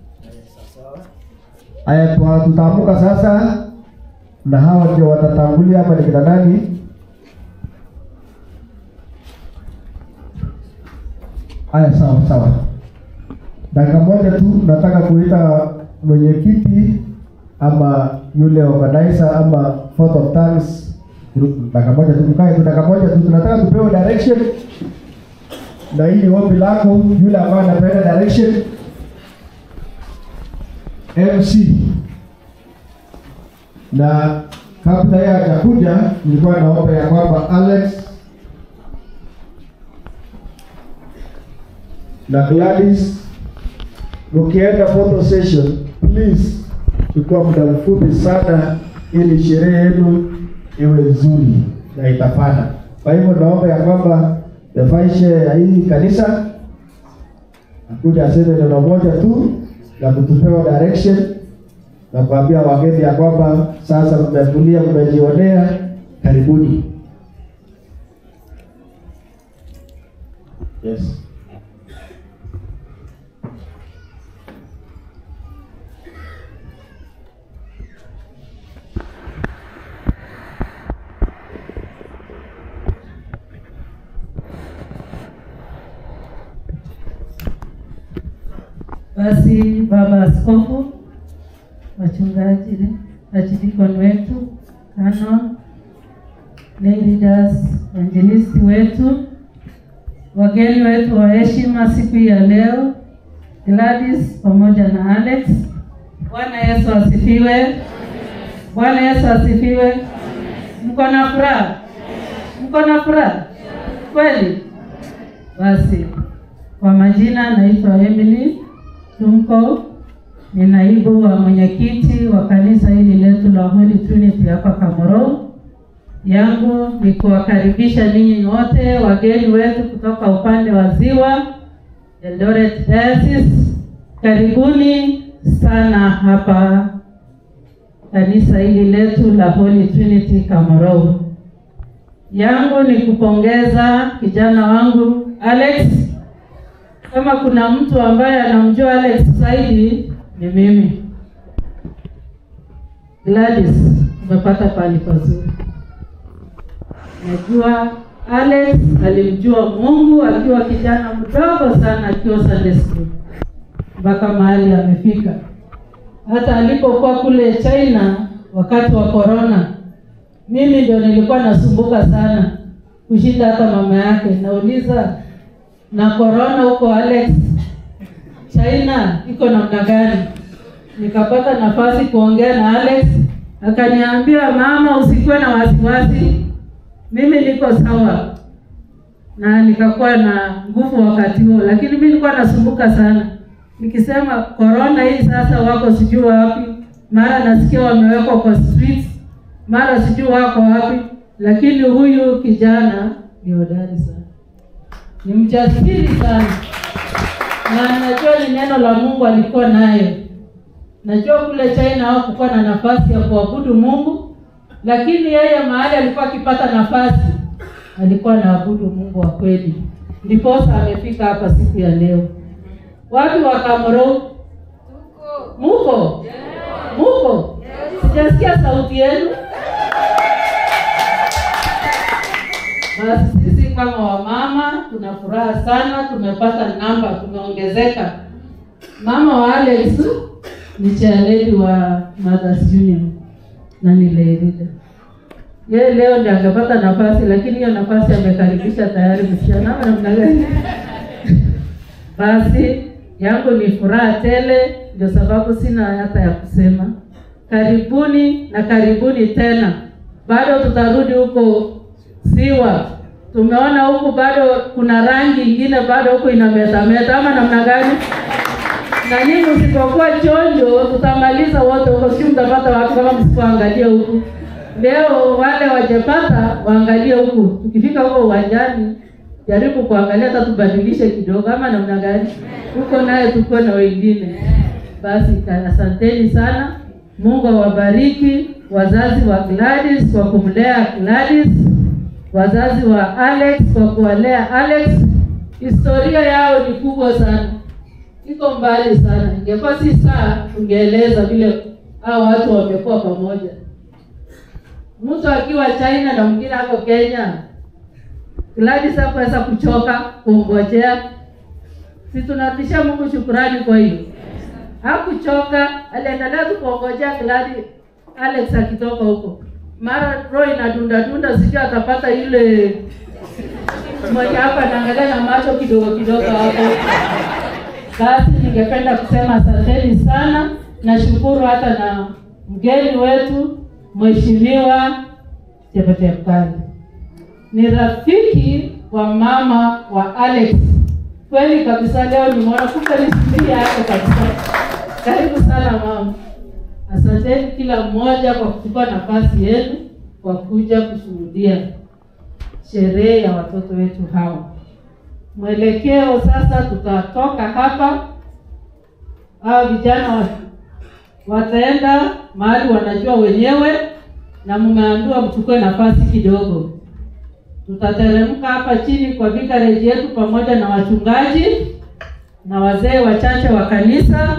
Aya, kwa tutaamka sasa, na hawa ndio watatangulia hapa. Ni kina nani? Aya, sawa sawa, dakika moja tu, nataka kuita mwenyekiti ama yule organizer ama fourth of thanks group. Dakika moja tu, mkae tu dakika moja tu, tunataka tupewe direction na hili ombi lako, yule ambaye anapenda direction MC na kabla yeye hajakuja, nilikuwa naomba ya kwamba Alex na Gladys ukienda photo session please chukua muda mfupi sana, ili sherehe yenu iwe nzuri na itafana. Kwa hivyo naomba ya kwamba defaishe ya hii kanisa akuja aseme neno moja tu na kutupewa direction na kuambia wageni ya kwamba sasa mmetulia, mmejionea, karibuni. Yes. Basi baba askofu, wachungaji, wachidikoni wetu, canon, lay leaders, wainjilisti wetu, wageni wetu wa heshima siku hii ya leo, Gladys pamoja na Alex. Bwana Yesu asifiwe. Bwana Yesu asifiwe. Mko na furaha? Mko na furaha kweli? Basi, kwa majina naitwa Emily Tumko, ni naibu wa mwenyekiti wa kanisa hili letu la Holy Trinity hapa Kamoro. Yangu ni kuwakaribisha ninyi wote wageni wetu kutoka upande wa Ziwa Eldoret Diocese. Karibuni sana hapa kanisa hili letu la Holy Trinity Kamoro. Yangu ni kupongeza kijana wangu Alex. Kama kuna mtu ambaye anamjua Alex zaidi ni mimi. Gladys, umepata pahali pazuri. Najua Alex alimjua Mungu akiwa kijana mdogo sana, akiwa Sunday school mpaka mahali amefika. Hata alipokuwa kule China wakati wa corona, mimi ndio nilikuwa nasumbuka sana kushinda hata mama yake. Nauliza, na corona huko Alex, China iko namna gani? Nikapata nafasi kuongea na Alex, akaniambia mama, usikuwe na wasiwasi, mimi niko sawa, na nikakuwa na nguvu wakati huo, lakini mimi nilikuwa nasumbuka sana nikisema corona hii sasa wako sijui wapi, mara nasikia wamewekwa kwa streets, mara sijui wako wapi, lakini huyu kijana ni hodari sana, ni mjasiri sana, na najua ni neno la Mungu alikuwa nayo. Najua kule China hawakukuwa na nafasi ya kuabudu Mungu, lakini yeye mahali alikuwa akipata nafasi alikuwa anaabudu Mungu wa kweli, ndiposa amefika hapa siku ya leo. Wapi wa Kamoro? Muko? Muko? Sijasikia sauti yenu. Basi sisi kama wamama tuna furaha sana, tumepata namba, tumeongezeka. Mama wa Alex ni chairlady wa Mothers Union na ni Leirida. Yeye leo ndiye angepata nafasi, lakini hiyo nafasi amekaribisha tayari msichana ama namna gani? Basi yangu ni furaha tele, ndio sababu sina hata ya kusema. Karibuni na karibuni tena, bado tutarudi huko Siwa. Tumeona huku bado kuna rangi ingine bado huku inametameta, ama namna gani? Na nyinyi msipokuwa chonjo, tutamaliza wote huko, si mtapata watu kama msipoangalia huku. Leo wale wajapata waangalie huku, tukifika huko uwanjani jaribu kuangalia hata tubadilishe kidogo ama namna gani huko naye tuko na wengine basi asanteni sana mungu awabariki wazazi wa Gladys kwa kumlea Gladys wazazi wa Alex kwa kuwalea Alex historia yao ni kubwa sana iko mbali sana ingekuwa si saa tungeeleza vile hao watu wamekuwa pamoja mtu akiwa China na mwingine ako Kenya Gladys hakuweza kuchoka kungojea. Si tunarudishia Mungu shukurani kwa hiyo. Hakuchoka, aliendelea tu kuongojea Gladys Alex akitoka huko. Mara roho inadunda dunda, sijui atapata ile mmoja hapa anaangalia na macho kidogo kidogo hapo. Basi ningependa kusema asanteni sana, nashukuru hata na mgeni wetu Mheshimiwa Chepetepkali ni rafiki wa mama wa Alex. Kweli kabisa, leo nimeona kumbe ni familia yake kabisa. Karibu sana mama. Asanteni kila mmoja kwa kuchukua nafasi yenu kwa kuja kushuhudia sherehe ya watoto wetu hawa. Mwelekeo sasa, tutatoka hapa, hao vijana wa- wataenda mahali wanajua wenyewe, na mmeambiwa mchukue nafasi kidogo tutateremka hapa chini kwa vicarage yetu pamoja na wachungaji na wazee wachache wa kanisa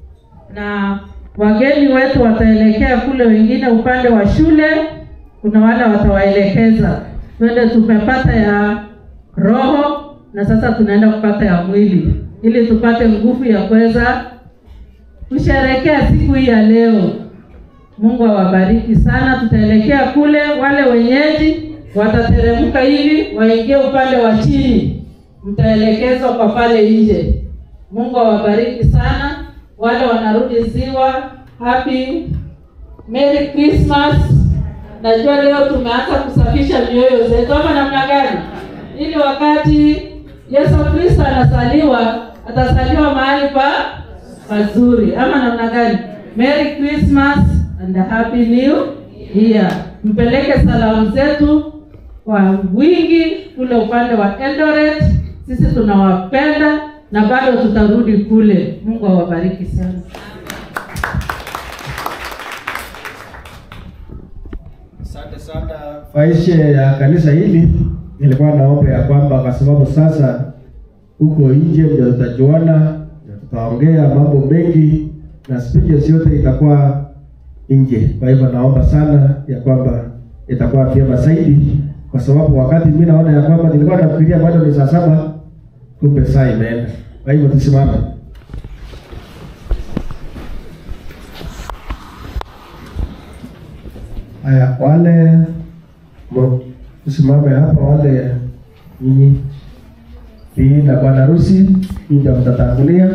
na wageni wetu wataelekea kule, wengine upande wa shule, kuna wale watawaelekeza. Twende tumepata ya roho na sasa tunaenda kupata ya mwili, ili tupate nguvu ya kuweza kusherekea siku hii ya leo. Mungu awabariki sana. Tutaelekea kule, wale wenyeji watateremka hivi waingie upande wa chini, mtaelekezwa kwa pale nje. Mungu awabariki sana. Wale wanarudi ziwa, happy Merry Christmas. Najua leo tumeanza kusafisha mioyo zetu, ama namna gani? Ili wakati Yesu Kristo anasaliwa, atasaliwa mahali pa pazuri, ama namna gani? Merry Christmas and a happy new year. Mpeleke salamu zetu kwa wingi kule upande wa Eldoret. Sisi tunawapenda na bado tutarudi kule. Mungu awabariki sana. Asante sana faishe ya kanisa hili. Nilikuwa naomba ya kwamba kwa sababu sasa huko nje ndio tutajuana, ndio tutaongea mambo mengi na speeches yote itakuwa nje. Kwa hivyo naomba sana ya kwamba itakuwa vyema zaidi, kwa sababu wakati mimi naona ya kwamba nilikuwa nafikiria bado ni saa saba, kumbe saa imeenda. Kwa hivyo tusimame. Haya, wale mo- tusimame hapa, wale nyinyi hii na bwana harusi, hii ndio mtatangulia.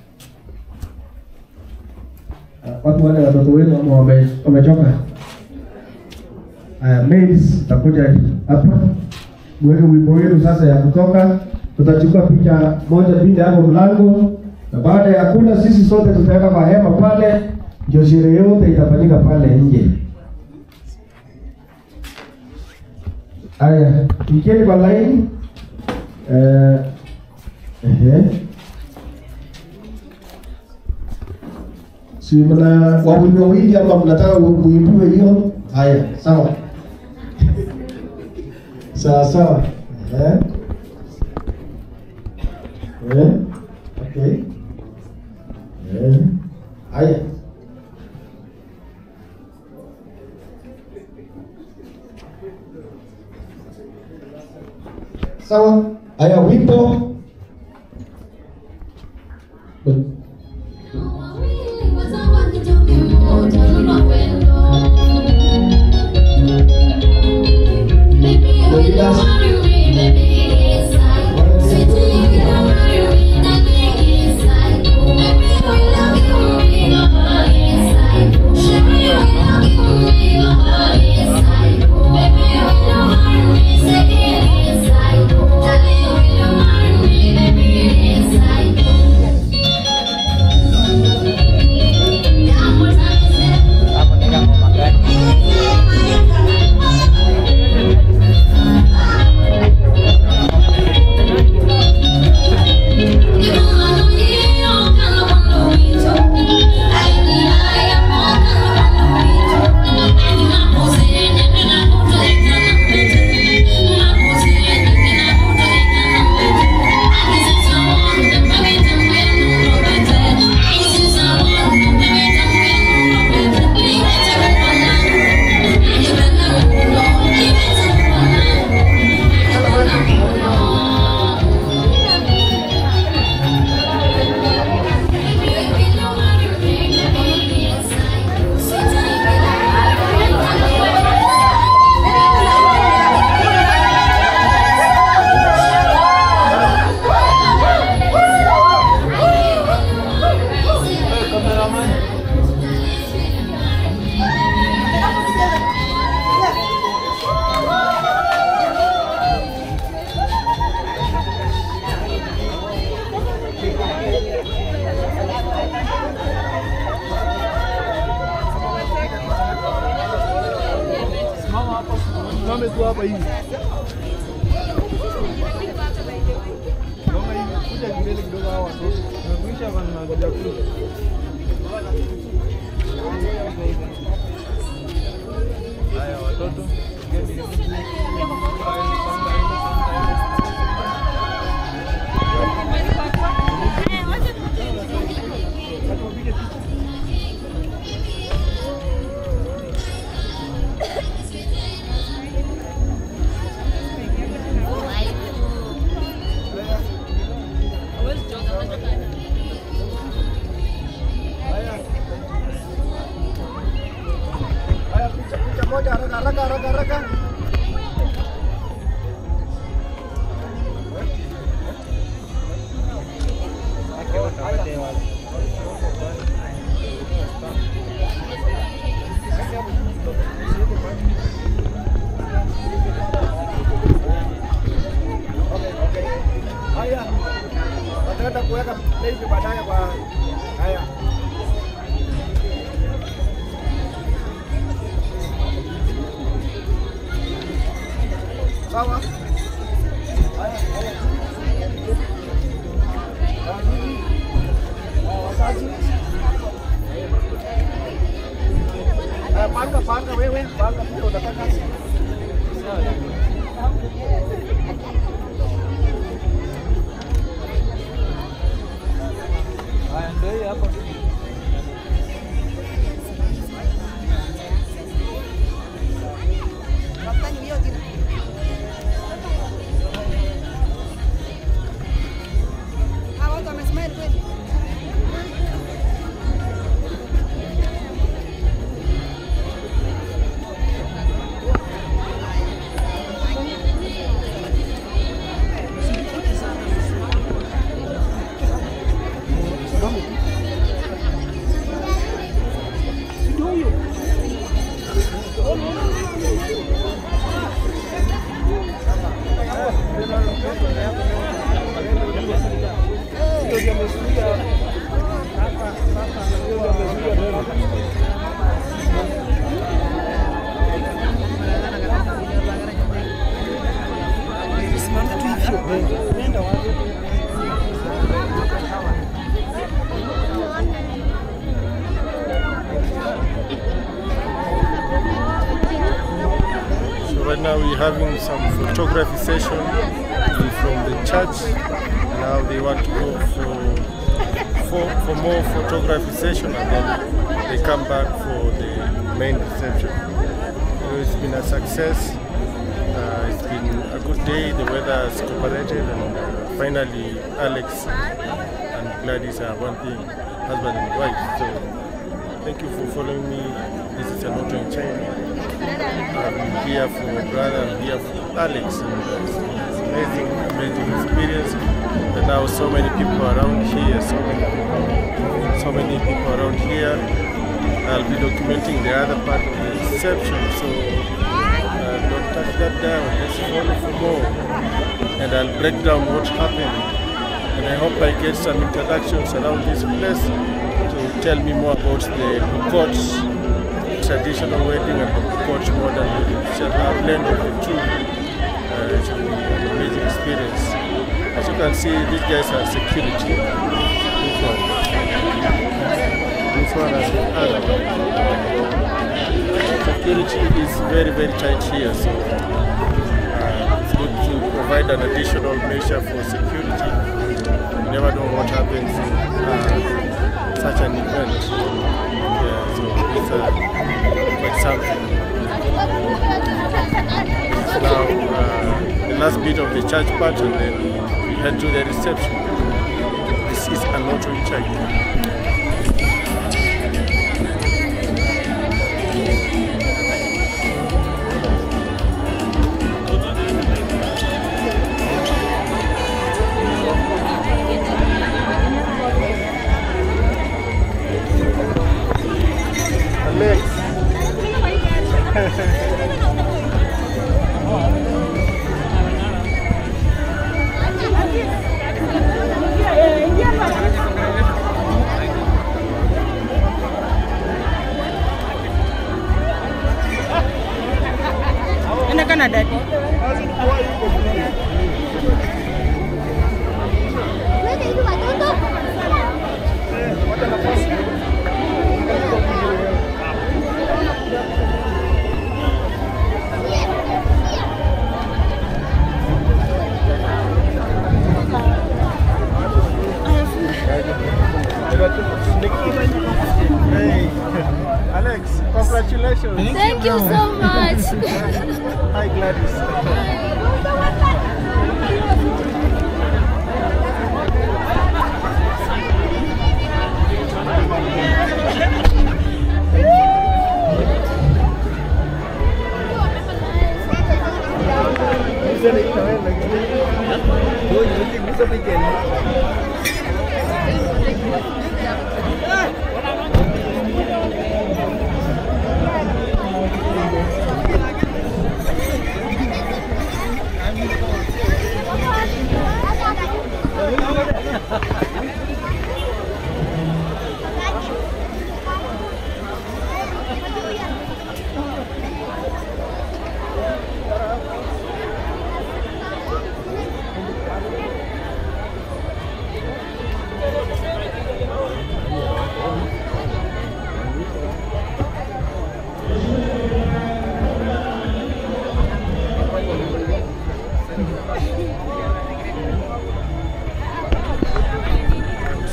Ah, Watu wale watoto wenu ama wame- wamechoka? Haya, maids takuja hapa mweke wimbo wenu sasa ya kutoka. Tutachukua picha moja mbili hapo mlango, na baada ya kula sisi sote tutaenda kwa hema pale, ndio sherehe yote itafanyika pale nje. Haya, ikeni kwa laini. Eh, ehe. Si mna wawili wawili ama mnataka muimbiwe hiyo? Haya, sawa. sawa sawa. Eh? Eh? Okay. Eh. Haya. Sawa. Haya, wimbo. Simame tu hapa hivi. Songa hivi, kuja mbele kidogo hawa watoto. Tumekuisha hapa na kuja kuja. Haya watoto. Geni. Haya picha picha moja haraka haraka haraka haraka. sawa. Eh, Panga panga wewe, panga pia unataka. Haya ndio hii hapa. So right now we're having some photography session from the church. Now they want to go for for, for more photography session and then they come back for the main reception. So it's been a success. Uh, it's been a good day. The weather has cooperated and uh, finally Alex and Gladys are one thing, husband and wife. So thank you for following me. This is a in China. I'm here for my brother, I'm here for Alex. And it's it's amazing, amazing experience. And now so many people around here, so many people, so many people around here. I'll be documenting the other part of the reception, so uh, don't touch that down. Let's follow for more. And I'll break down what happened. And I hope I get some introductions around this place to tell me more about the Bukot traditional wedding and the Bukot modern wedding. It's a blend of the two. Uh, it will be an amazing experience. As you can see, these guys are security. This one. This one and the other one. Security is very, very tight here, so uh, it's good to provide an additional measure for security. You never know what happens in uh, such an event. Yeah, so it's uh, quite something. It's now uh, the last bit of the church part and then we head to the reception. This is an auto in China. Alex. Enda kana dadi. Hey, Alex, congratulations. Thank you so much. Hi, Gladys.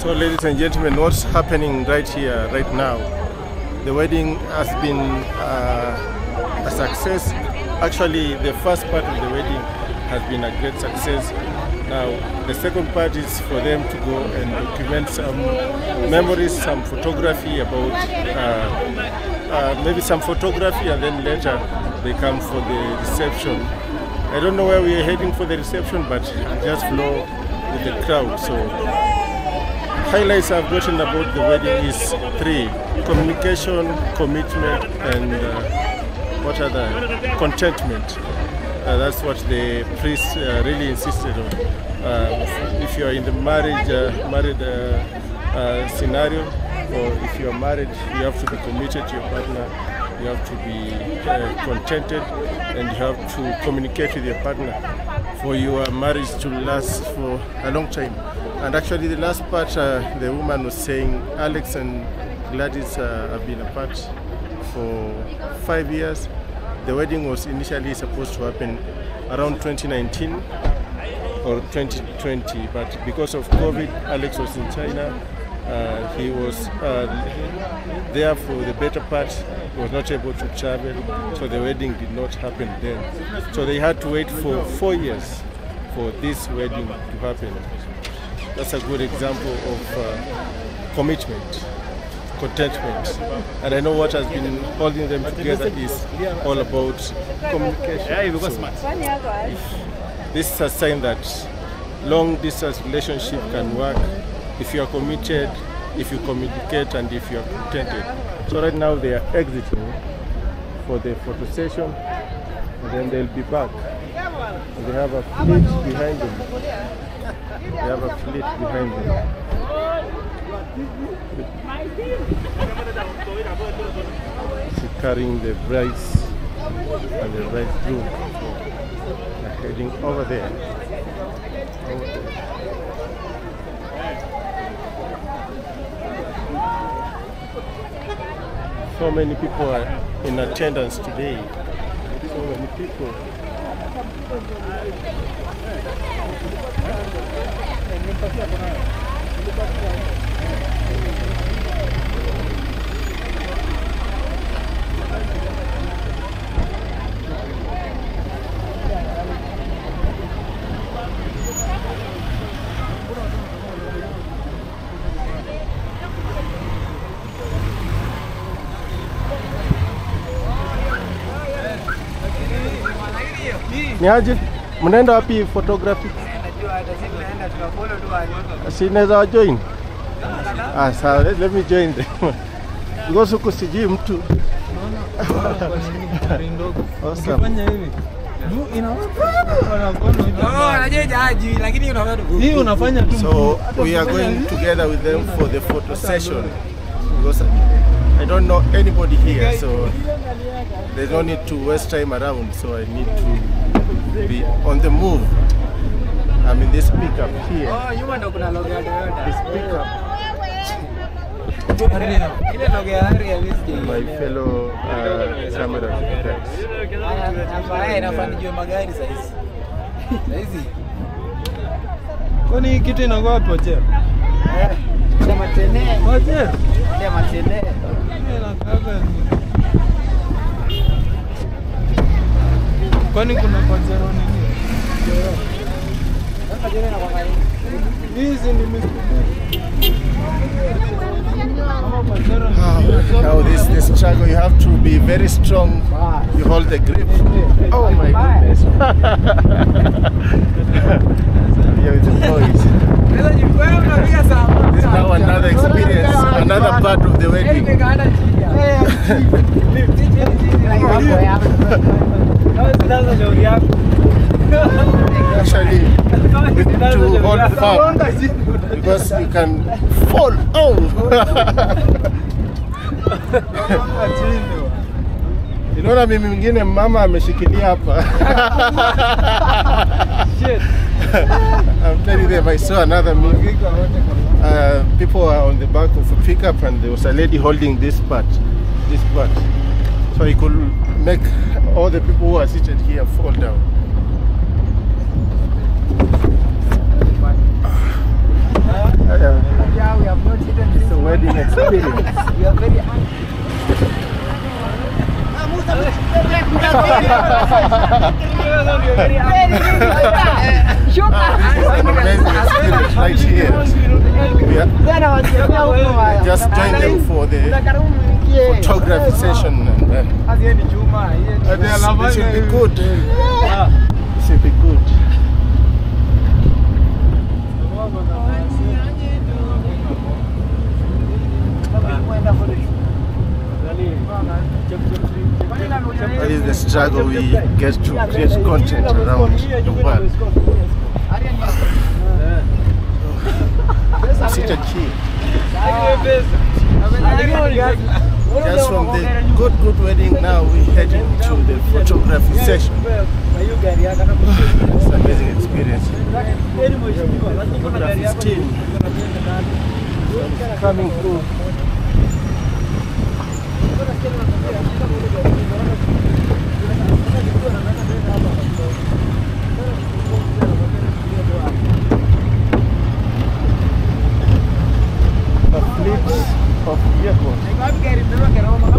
So, ladies and gentlemen, what's happening right here, right now? The wedding has been uh, a success. Actually, the first part of the wedding has been a great success. Now, the second part is for them to go and document some memories, some photography about, uh, uh, maybe some photography, and then later they come for the reception. I don't know where we are heading for the reception, but just flow with the crowd. So highlights I've gotten about the wedding is three: communication, commitment, and uh, what other contentment. Uh, that's what the priest uh, really insisted on. Uh, if you are in the marriage uh, married uh, uh, scenario, or if you are married, you have to be committed to your partner. You have to be uh, contented, and you have to communicate with your partner for your marriage to last for a long time. And actually, the last part, uh, the woman was saying, Alex and Gladys uh, have been apart for five years. The wedding was initially supposed to happen around 2019 or 2020, but because of COVID, Alex was in China. Uh, he was uh, there for the better part. He was not able to travel, so the wedding did not happen then. So they had to wait for four years for this wedding to happen. That's a good example of uh, commitment, contentment. And I know what has been holding them together is all about communication. So this is a sign that long distance relationship can work if you are committed, if you communicate, and if you are contented. So right now they are exiting for the photo session, and then they'll be back. And they have a fleet behind them. They have a fleet behind them. She's carrying the brides and the bridegroom. They're heading over there. Over there. So many people are in attendance today. So many people. Ni aje? Mnaenda wapi photography? Si naweza wa join? Ah, sawa, let, let me join them. Because huku sijui mtu. Awesome. Ukifanya hivi juu hii unafanya tu So we are going together with them for the photo session because I don't know anybody here, so there's no need to waste time around. So I need to be on the move. I'm in this pickup here. This pickup. My fellow uh, camera guys. kwani hii kitu inakuwa wapi Wachera? Wachera? Hii inakaaga ni- kwani kuna Pajero nini? Hizi ni Mr. Ama Pajero ni- Now this this struggle, you have to be very strong. You hold the grip. Oh my goodness! Here with the boys. This is now another experience, another part of the wedding. Actually, with to hold firm because you can fall. Oh! Unaona mimi mwingine mama ameshikilia hapa. I'm telling them I saw another movie. Uh, people are on the back of a pickup and there was a lady holding this part, this part. So he could make all the people who are seated here fall down. Yeah, we have not eaten It's a wedding experience. We are very hungry. Amazing experience right here. We are just joined them for the photography session and uh, this, this should be good. This should be good. That is the struggle we get to create content around the world. Sit and chill. Just from the good, good wedding, now we heading to the photography session. It's an amazing experience. Photography team coming through. A fleet of vehicles.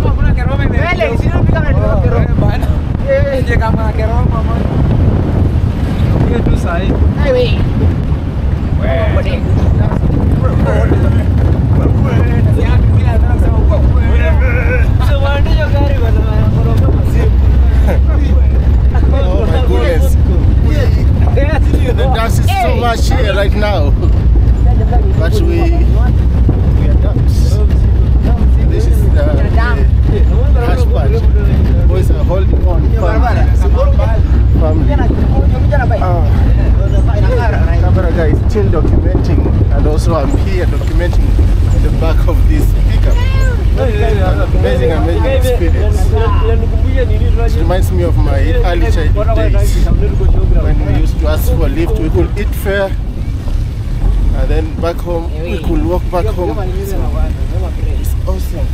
Oh my goodness. The dust is so much here right now. But we we adapt. This is the, the hash part. Boys are holding on. Family. Family. Ah. camera guy is still documenting and also I'm here documenting the back of this pickup. Amazing, amazing experience. It reminds me of my early childhood days when we used to ask for a lift. We could eat fare and then back home we could walk back home. So, it's awesome.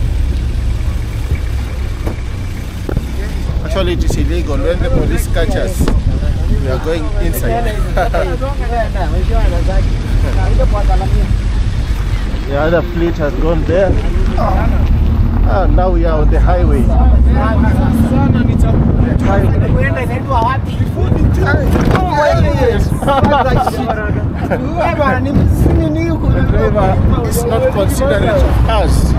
Actually, it is illegal. When the police catch us, we are going inside. the other fleet has gone there. Ah, now we are on the highway. The The driver is not considerate of us.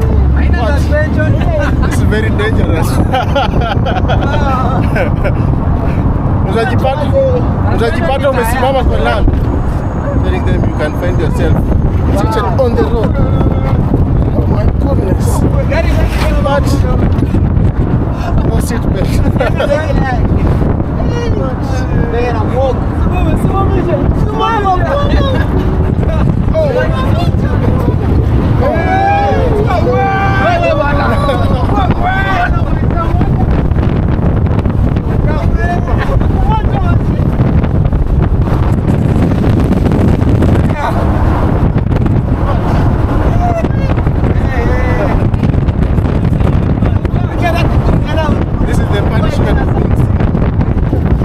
What? It's very dangerous. Utajipata utajipata umesimama kwa lami. Telling them you can find yourself seated on the road. Oh my goodness. But no seat belt. This is the punishment of being sick.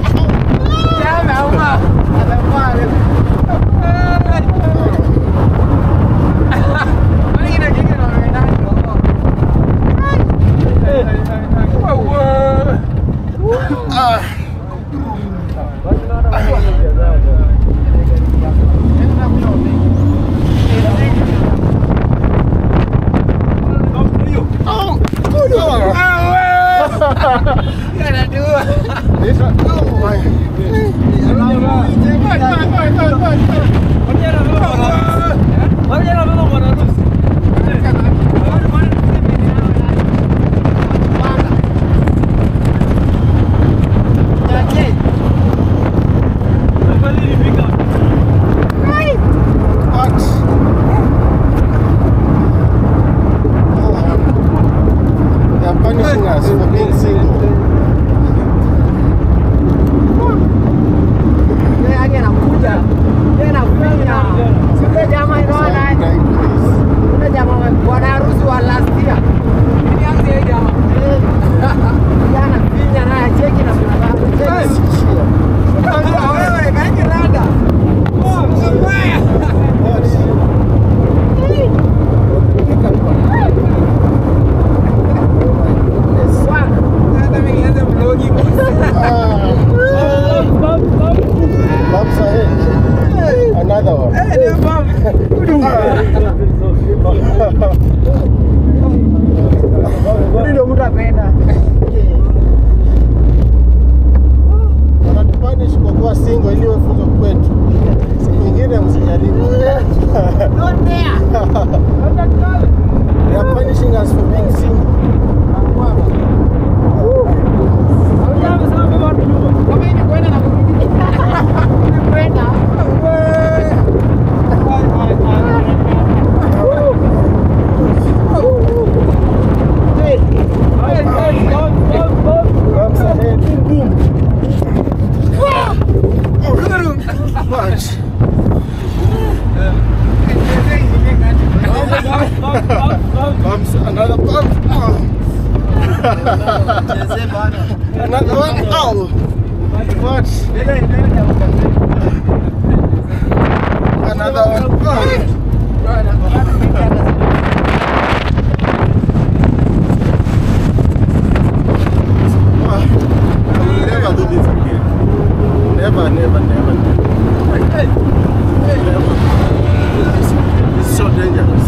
Oh, good This one, oh my. What? Oh, they are punishing us for being single. What? Another one. Oh. What? Another one. Oh. Ah, I will never do this again. Never, never, never. Never. It's, it's so dangerous.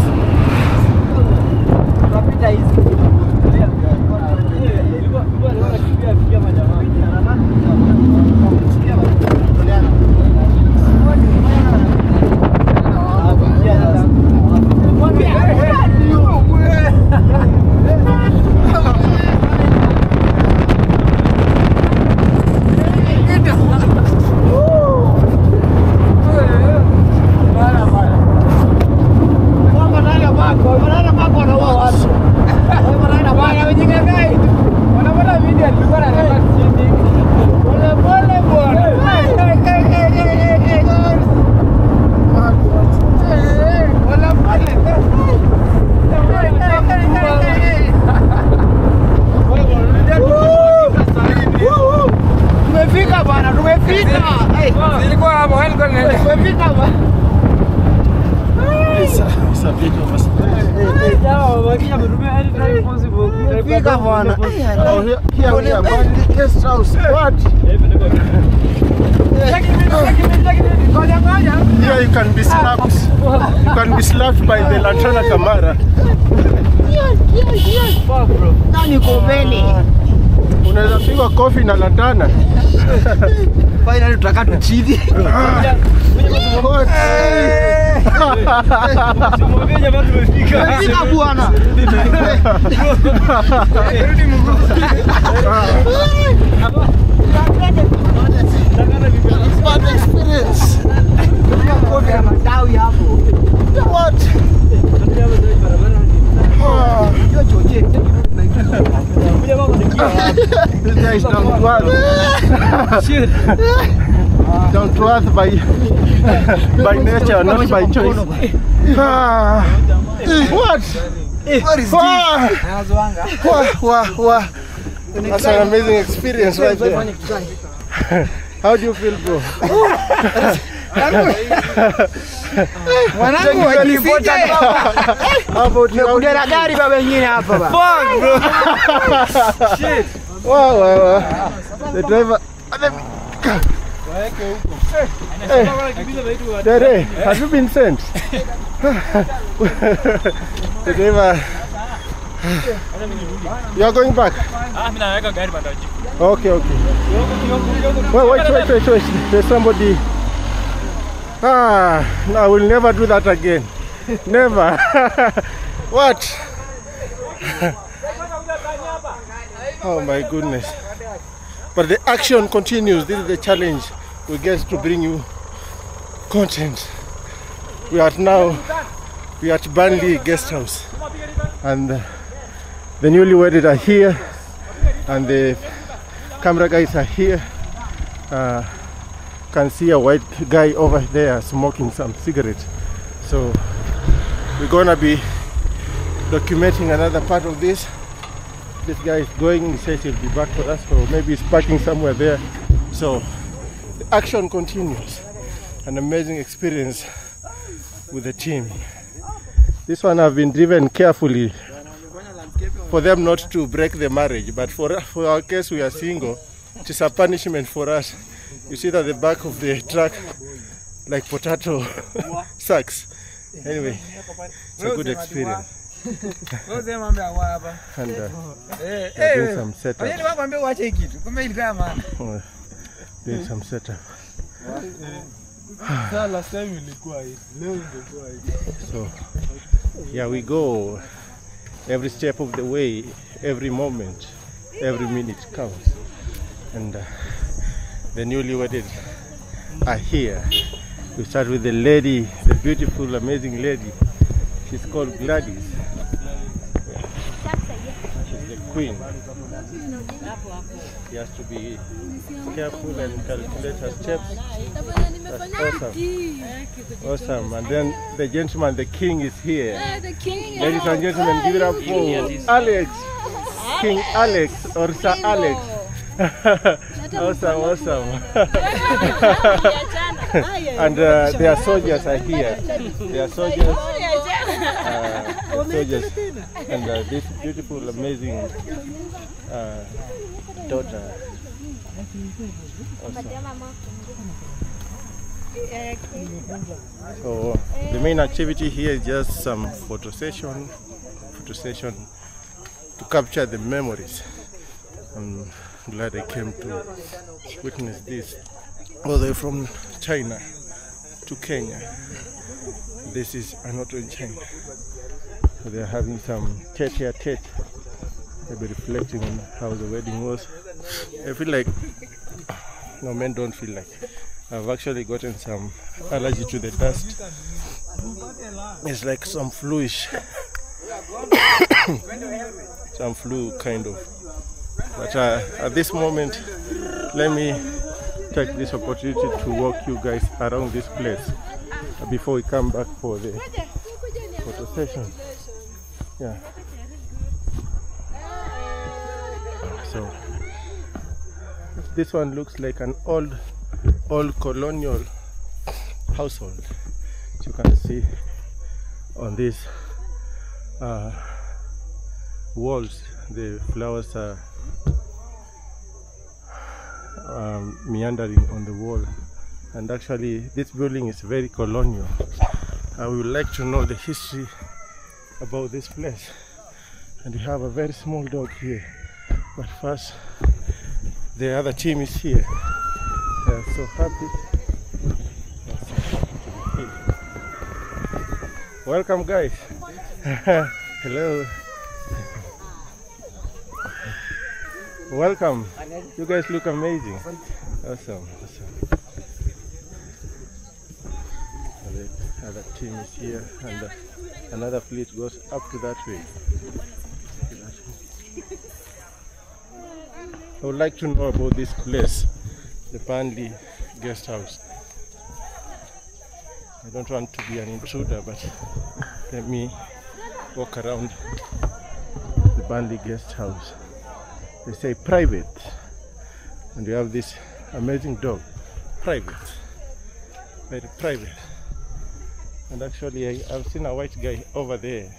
Tumefika bwana, tumefika. Nilikuwa hapo, nilikuwa nilikuwa. Tumefika bwana. It's a, it's a bit of a Tumefika bwana. Oh, here, here we are going to the guest house. What? Here you can be slapped. You can be slapped by the Lantana Camara. Nani uko mbele? Unaweza pigwa kofi na Lantana. Finally tutakaa tuchidi. What? Tumefika bwana. Bad experience. Kofi ya matawi hapo. What? Oh. Hiyo choche. This guy is down to earth. down to earth by, by nature, not by choice. Ah. What? What is Ah. Anazwanga. Wow, wow, wow. That's an amazing experience right there. How do you feel, bro? Mwanangu wakifika How about you? How do you Kuna gari baba wengine hapa ba. Wow, wow, wow. The driver. Hey, Dere, have you been sent? the driver. You are going back? Okay, okay. Wait, wait, wait, wait, wait. There's somebody. Ah, no, I will never do that again. Never. what? oh my goodness. But the action continues. This is the challenge. We get to bring you content. We are now we are at Burnley Guest House, and uh, the newly wedded are here, and the camera guys are here. Uh, can see a white guy over there smoking some cigarette. So we're gonna be documenting another part of this. This guy is going, he says he'll be back for us, or maybe he's parking somewhere there. So the action continues. An amazing experience with the team. This one I've been driven carefully for them not to break the marriage, but for, for our case, we are single. It is a punishment for us. You see that the back of the truck, like potato sacks. Anyway, it's a good experience. Wewe mambo ya hapa. And uh, Eh, we're doing eh. some setup. Wajeni wakwambia uache hiki kitu. Kumbe ilikuwa ya maana. Uh, doing some setup. Sasa last time ilikuwa hivi. Leo ingekuwa hivi. So here we go. Every step of the way, every moment, every minute counts. And uh, the newly wedded are here. We start with the lady, the beautiful, amazing lady. She's called Gladys. She's the queen. She has to be careful and calculate her steps. That's awesome. Awesome. And then the gentleman, the king, is here. the king. Ladies and gentlemen, give it up for Alex. King Alex or Sir Alex. awesome, awesome. and uh, their soldiers are here. Their soldiers, uh, soldiers, and uh, this beautiful, amazing uh, daughter. So the main activity here is just some photo session, photo session to capture the memories. I'm glad I came to witness this all the way from China to Kenya. This is Anoto in China. So they're having some tete a tete. They'll be reflecting on how the wedding was. I feel like no men don't feel like I've actually gotten some allergy to the dust. It's like some fluish, some flu kind of. But uh, at this moment, let me take this opportunity to walk you guys around this place before we come back for the photo session. Yeah. So this one looks like an old old colonial household as you can see on these uh, walls the flowers are um, meandering on the wall and actually this building is very colonial I would like to know the history about this place and we have a very small dog here but first the other team is here they are so happy welcome guys hello welcome you guys look amazing awesome awesome the other team is here and uh, another fleet goes up to that way I would like to know about this place, the Burnley guest house. I don't want to be an intruder, but let me walk around the Burnley guest house. They say private, and you have this amazing dog, private, very private. And actually, I, I've seen a white guy over there,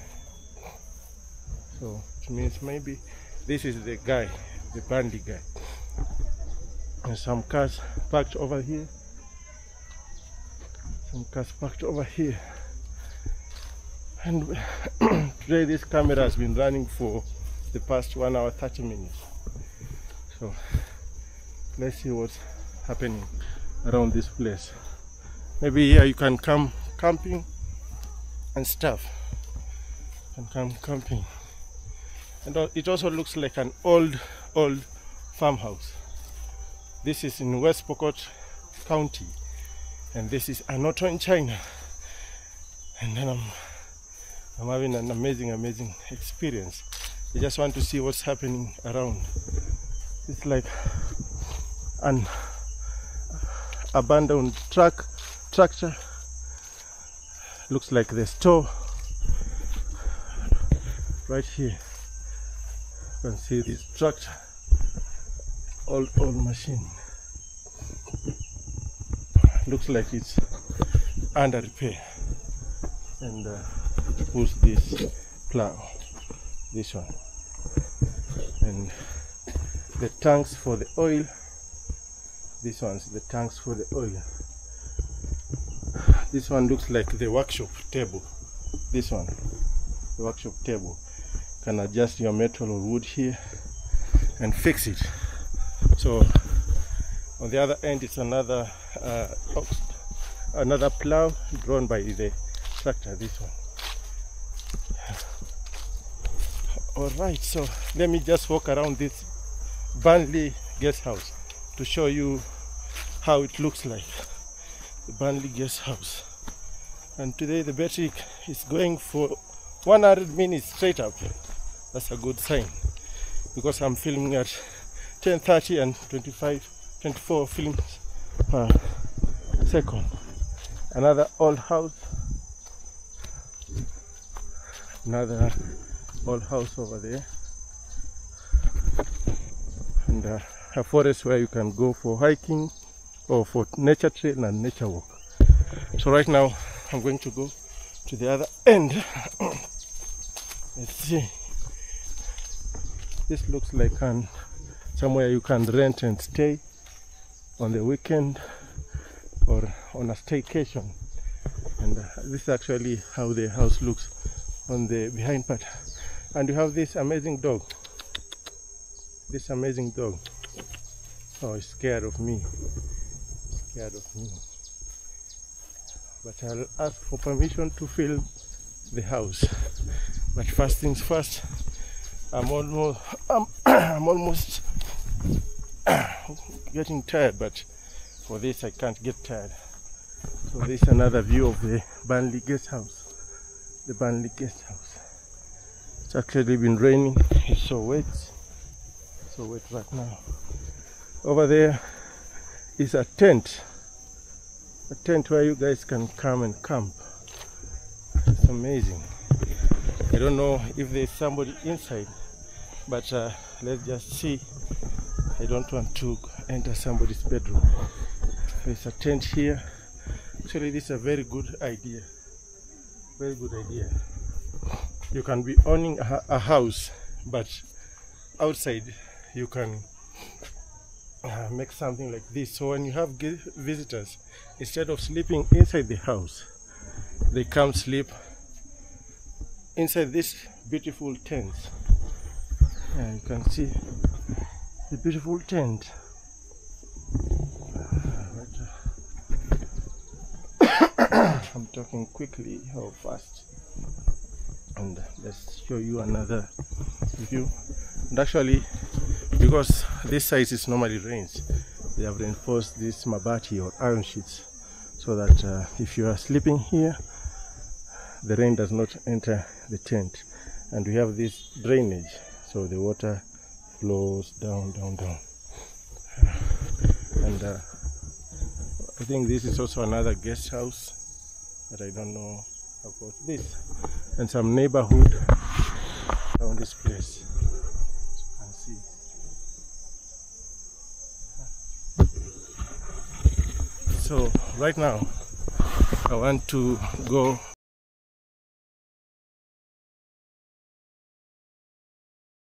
so it means maybe this is the guy the Burnley guy. And some cars parked over here. Some cars parked over here. And today this camera has been running for the past one hour 30 minutes. So let's see what's happening around this place. Maybe here you can come camping and stuff. You can come camping. And it also looks like an old old farmhouse. This is in West Pokot County, and this is Anoto in China. And then I'm, I'm having an amazing, amazing experience. I just want to see what's happening around. It's like an abandoned truck tractor. Looks like the store right here. You can see this tractor, old old machine. Looks like it's under repair, and uh, it pulls this plow, this one, and the tanks for the oil. This one's the tanks for the oil. This one looks like the workshop table. This one, the workshop table can adjust your metal or wood here and fix it so on the other end it's another uh, another plow drawn by the tractor this one all right so let me just walk around this Burnley guest house to show you how it looks like the Burnley guest house and today the battery is going for 100 minutes straight up that's a good sign because I'm filming at 10:30 and 25 24 films per second another old house another old house over there and uh, a forest where you can go for hiking or for nature trail and nature walk. So right now I'm going to go to the other end. Let's see. This looks like an somewhere you can rent and stay on the weekend or on a staycation. And uh, this is actually how the house looks on the behind part. And you have this amazing dog. This amazing dog. Oh, he's scared of me. Scared of me. But I'll ask for permission to film the house. But first things first, I'm almost, I'm, I'm almost getting tired, but for this I can't get tired. So this is another view of the Burnley guest house. The Burnley guest house. It's actually been raining. It's so wet. So wet right now. Over there is a tent. A tent where you guys can come and camp. It's amazing. I don't know if there's somebody inside, but uh, let's just see. I don't want to enter somebody's bedroom. There's a tent here. Actually, this is a very good idea. Very good idea. You can be owning a, a house, but outside you can uh, make something like this. So when you have gi- visitors, instead of sleeping inside the house, they come sleep inside this beautiful tent. Yeah, you can see the beautiful tent. I'm talking quickly how fast and let's show you another view and actually because this site is normally rains they have reinforced this mabati or iron sheets so that uh, if you are sleeping here the rain does not enter the tent and we have this drainage so the water flows down down down and uh, I think this is also another guest house but I don't know about this and some neighborhood around this place as you can see so right now I want to go